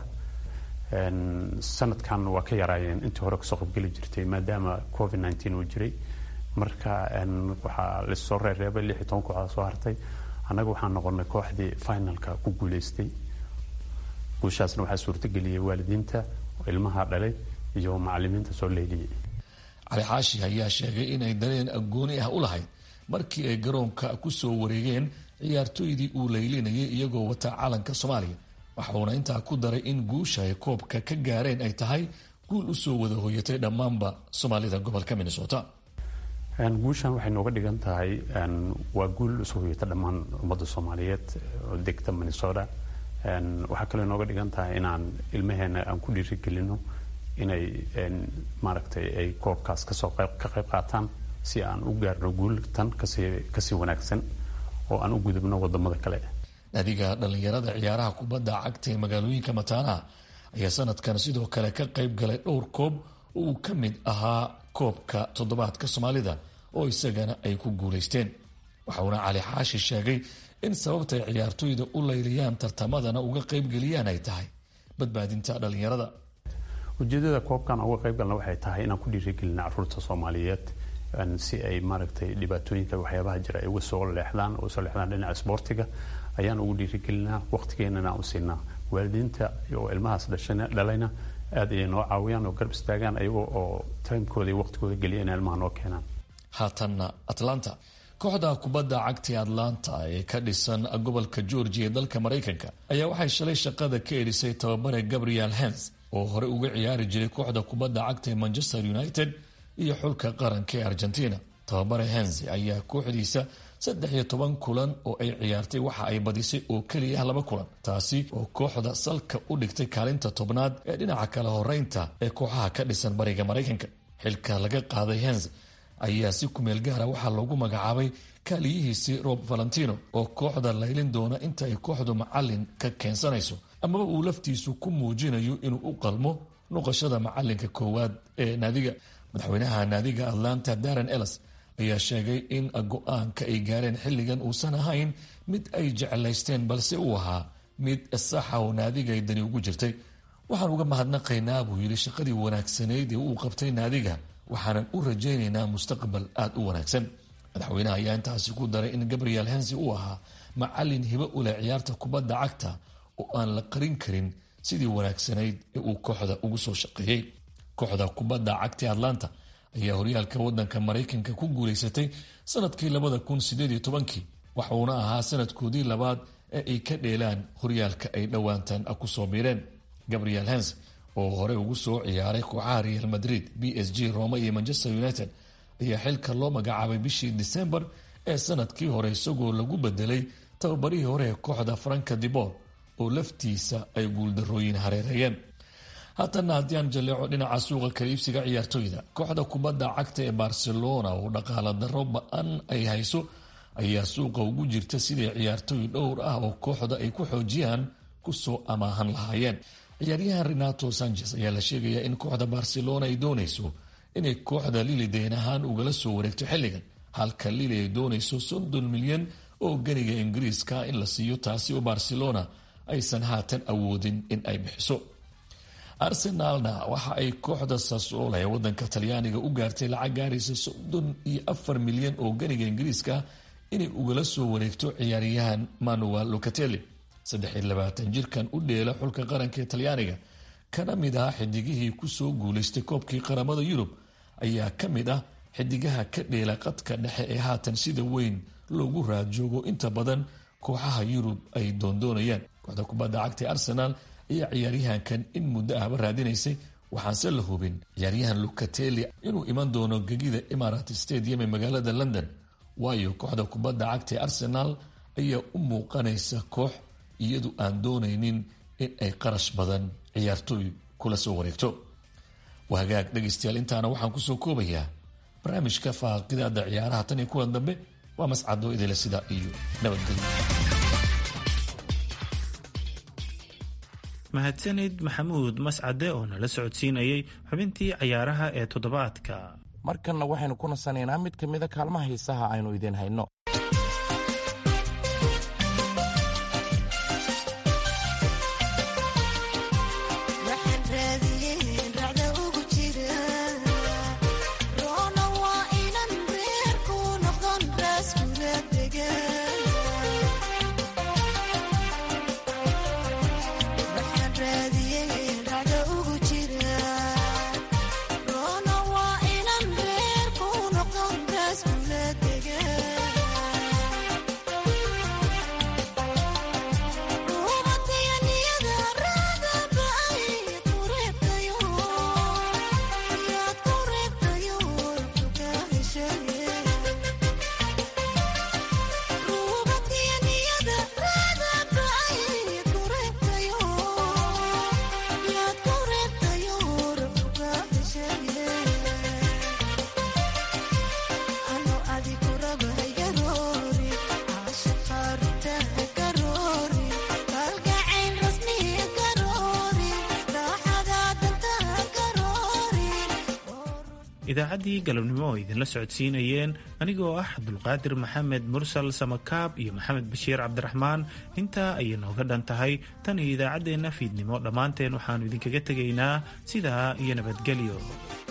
sanadkan waa ka yaraayeen intii hore kasoo qaybgeli jirtay maadaama covid uu jiray marka waxaa lasoo reereebay lix iyo toban kooxda soo hartay annaga waxaan noqonay kooxdii finalka ku guuleystay guushaasna waxaa suurtageliyay waalidiinta ilmaha dhalay iyo macalimiinta soo leyliyay cali xaashi ayaa sheegay inay dareen gooni ah u lahayd markii ay garoonka ku soo wareegeen ciyaartooydii uu leylinayay iyagoo wata calanka soomaaliya waxuuna intaa ku daray in guusha ay koobka ka gaareen ay tahay guul usoo wada hoyatay dhammaanba soomaalida gobolka minnesota guushan waxay nooga dhigan tahay waa guul usoo hoyata dhammaan ummadda soomaaliyeed oo degta minnesota waxaa kaloo nooga dhigan tahay inaan ilmaheena aan ku dhiirigelino inay maaragtay ay koobkaas kasoo ka qayb qaataan si aan u gaarno guul tan kasii kasii wanaagsan oo aan u gudubno wadamada kale naadiga dhallinyarada ciyaaraha kubadda cagta ee magaalooyinka mataanaha ayaa sanadkan sidoo kale ka qayb galay dhowr koob oo uu ka mid ahaa koobka toddobaadka soomaalida oo isagana ay ku guulaysteen waxauna cali xaashi sheegay in sababtay ciyaartooyda u layliyaan tartamadana uga qaybgeliyaan ay tahay badbaadinta dhallinyarada ujeedada koobkan uga qayb galna waxay tahay inaan ku dhiirigelina caruurta soomaaliyeed si ay maaragtay dhibaatooyinka waxyaabaha jira ay uga soo leexdaan uga soo leexdaan dhinaca isboortiga ayaan ugu dhiirigelinaa waqtigeenana u siinaa waalidiinta oo ilmahaas dhalayna aad ayay noo caawiyaan oo garab istaagaan ayagoo oo timekooda iyo waqtigooda geliya inay ilmaha noo keenaan haatanna atlanta kooxda kubadda cagta ee atlanta ee ka dhisan gobolka georgia ee dalka maraykanka ayaa waxay shalay shaqada ka erisay tababare gabriel hens oo horey uga ciyaari jiray kooxda kubadda cagta ee manchester united iyo xulka qaranka ee argentina tababare hens ayaa kooxdiisa saddex iyo toban kulan oo ay ciyaartay waxa ay badisay oo keliya laba kulan taasi oo kooxda salka u dhigtay kaalinta tobnaad ee dhinaca kala horeynta ee kooxaha ka dhisan bariga maraykanka xilka laga qaaday hens ayaa si kumeel gaara waxaa loogu magacaabay kaaliyihiisii rob valentino oo kooxda laylin doona inta ay kooxdu macalin ka keensanayso amaba uu laftiisu ku muujinayo inuu u qalmo noqoshada macalinka koowaad ee naadiga madaxweynaha naadiga atlanta darren ellis ayaa sheegay in go-aanka ay gaareen xilligan uusan ahayn mid ay jeclaysteen balse uu ahaa mid saxa oo naadiga ay dani ugu jirtay waxaan uga mahadnaqaynaa buu yidhi shaqadii wanaagsanayd ee uu qabtay naadiga waxaanan u rajaynaynaa mustaqbal aada u wanaagsan madaxweynaha ayaa intaasi ku daray in gabriel hensi uu ahaa macalin hibo u leh ciyaarta kubadda cagta oo aan la qarin karin sidii wanaagsanayd ee uu kooxda ugu soo shaqeeyey kooxda kubadda cagta ee atlanta ayaa horyaalka wadanka maraykanka ku guulaysatay sanadkii labada kun sideed iyo tobankii waxuuna ahaa sanadkoodii labaad ee ay ka dheelaan horyaalka ay dhowaantan kusoo biireen gabriel hens oo horey ugu soo ciyaaray kooxaha real madrid b s g roma iyo manchester united ayaa xilka loo magacaabay bishii disembar ee sanadkii hore isagoo lagu bedelay tababarihii hore ee kooxda franka dibor oo laftiisa ay guuldarooyin hareereeyeen haatana haddii aan jaleeco dhinaca suuqa kaliibsiga ciyaartoyda kooxda kubadda cagta ee barcelona oo dhaqaala daro ba-an ay hayso ayaa suuqa ugu jirta sidai ciyaartooy dhowr ah oo kooxda ay ku xoojiyaan kusoo amaahan lahaayeen ciyaaryahan renato sanchez ayaa la sheegayaa in kooxda barcelona ay doonayso inay kooxda lili deen ahaan ugala soo wareegto xilligan halka lili ay doonayso soddon milyan oo ganiga ingiriiska in la siiyo taasi oo barcelona aysan haatan awoodin in ay bixiso arsenalna waxa ay kooxda sasoola ee wadanka talyaaniga u gaartay lacag gaaraysa soddon iyo afar milyan oo ganiga ingiriiska inay ugala soo wareegto ciyaaryahan manuel locatelli saddexiy labaatan jirkan u dheela xulka qaranka ee talyaaniga kana mid ah xidigihii kusoo guulaystay koobkii qaramada yurub ayaa ka mid ah xidigaha ka dheela qadka dhexe ee haatan sida weyn loogu raadjoogo inta badan kooxaha yurub ay doondoonayaan kooxda kubadda cagta ee arsenal ayaa ciyaaryahankan in muddo ahba raadinaysay waxaanse la hubin ciyaaryahan lucatelli inuu iman doono gegida imarat stadium ee magaalada london waayo kooxda kubadda cagta ee arsenal ayaa u muuqanaysa koox iyadu aan doonaynin in ay qarash badan ciyaartooy kula soo wareegto waa hagaag dhegaystayaal intaana waxaan kusoo koobayaa barnaamijka faaqidada ciyaaraha tan iyo kuwan dambe waa mascado idile sida iyo nabadgelyo mahadsanid maxamuud mascade oo nala socodsiinayay xubintii cayaaraha ee toddobaadka markanna waxaynu ku nasanaynaa mid ka mida kaalmaha hiisaha aynu idiin hayno idaacaddii galabnimo oo idinla socodsiinayeen anigoo ah cabdulqaadir maxamed mursal samakaab iyo maxamed bashiir cabdiraxmaan intaa ayay nooga dhan tahay tan iyo idaacaddeenna fiidnimo dhammaanteen waxaannu idinkaga tegaynaa sidaa iyo nabadgelyo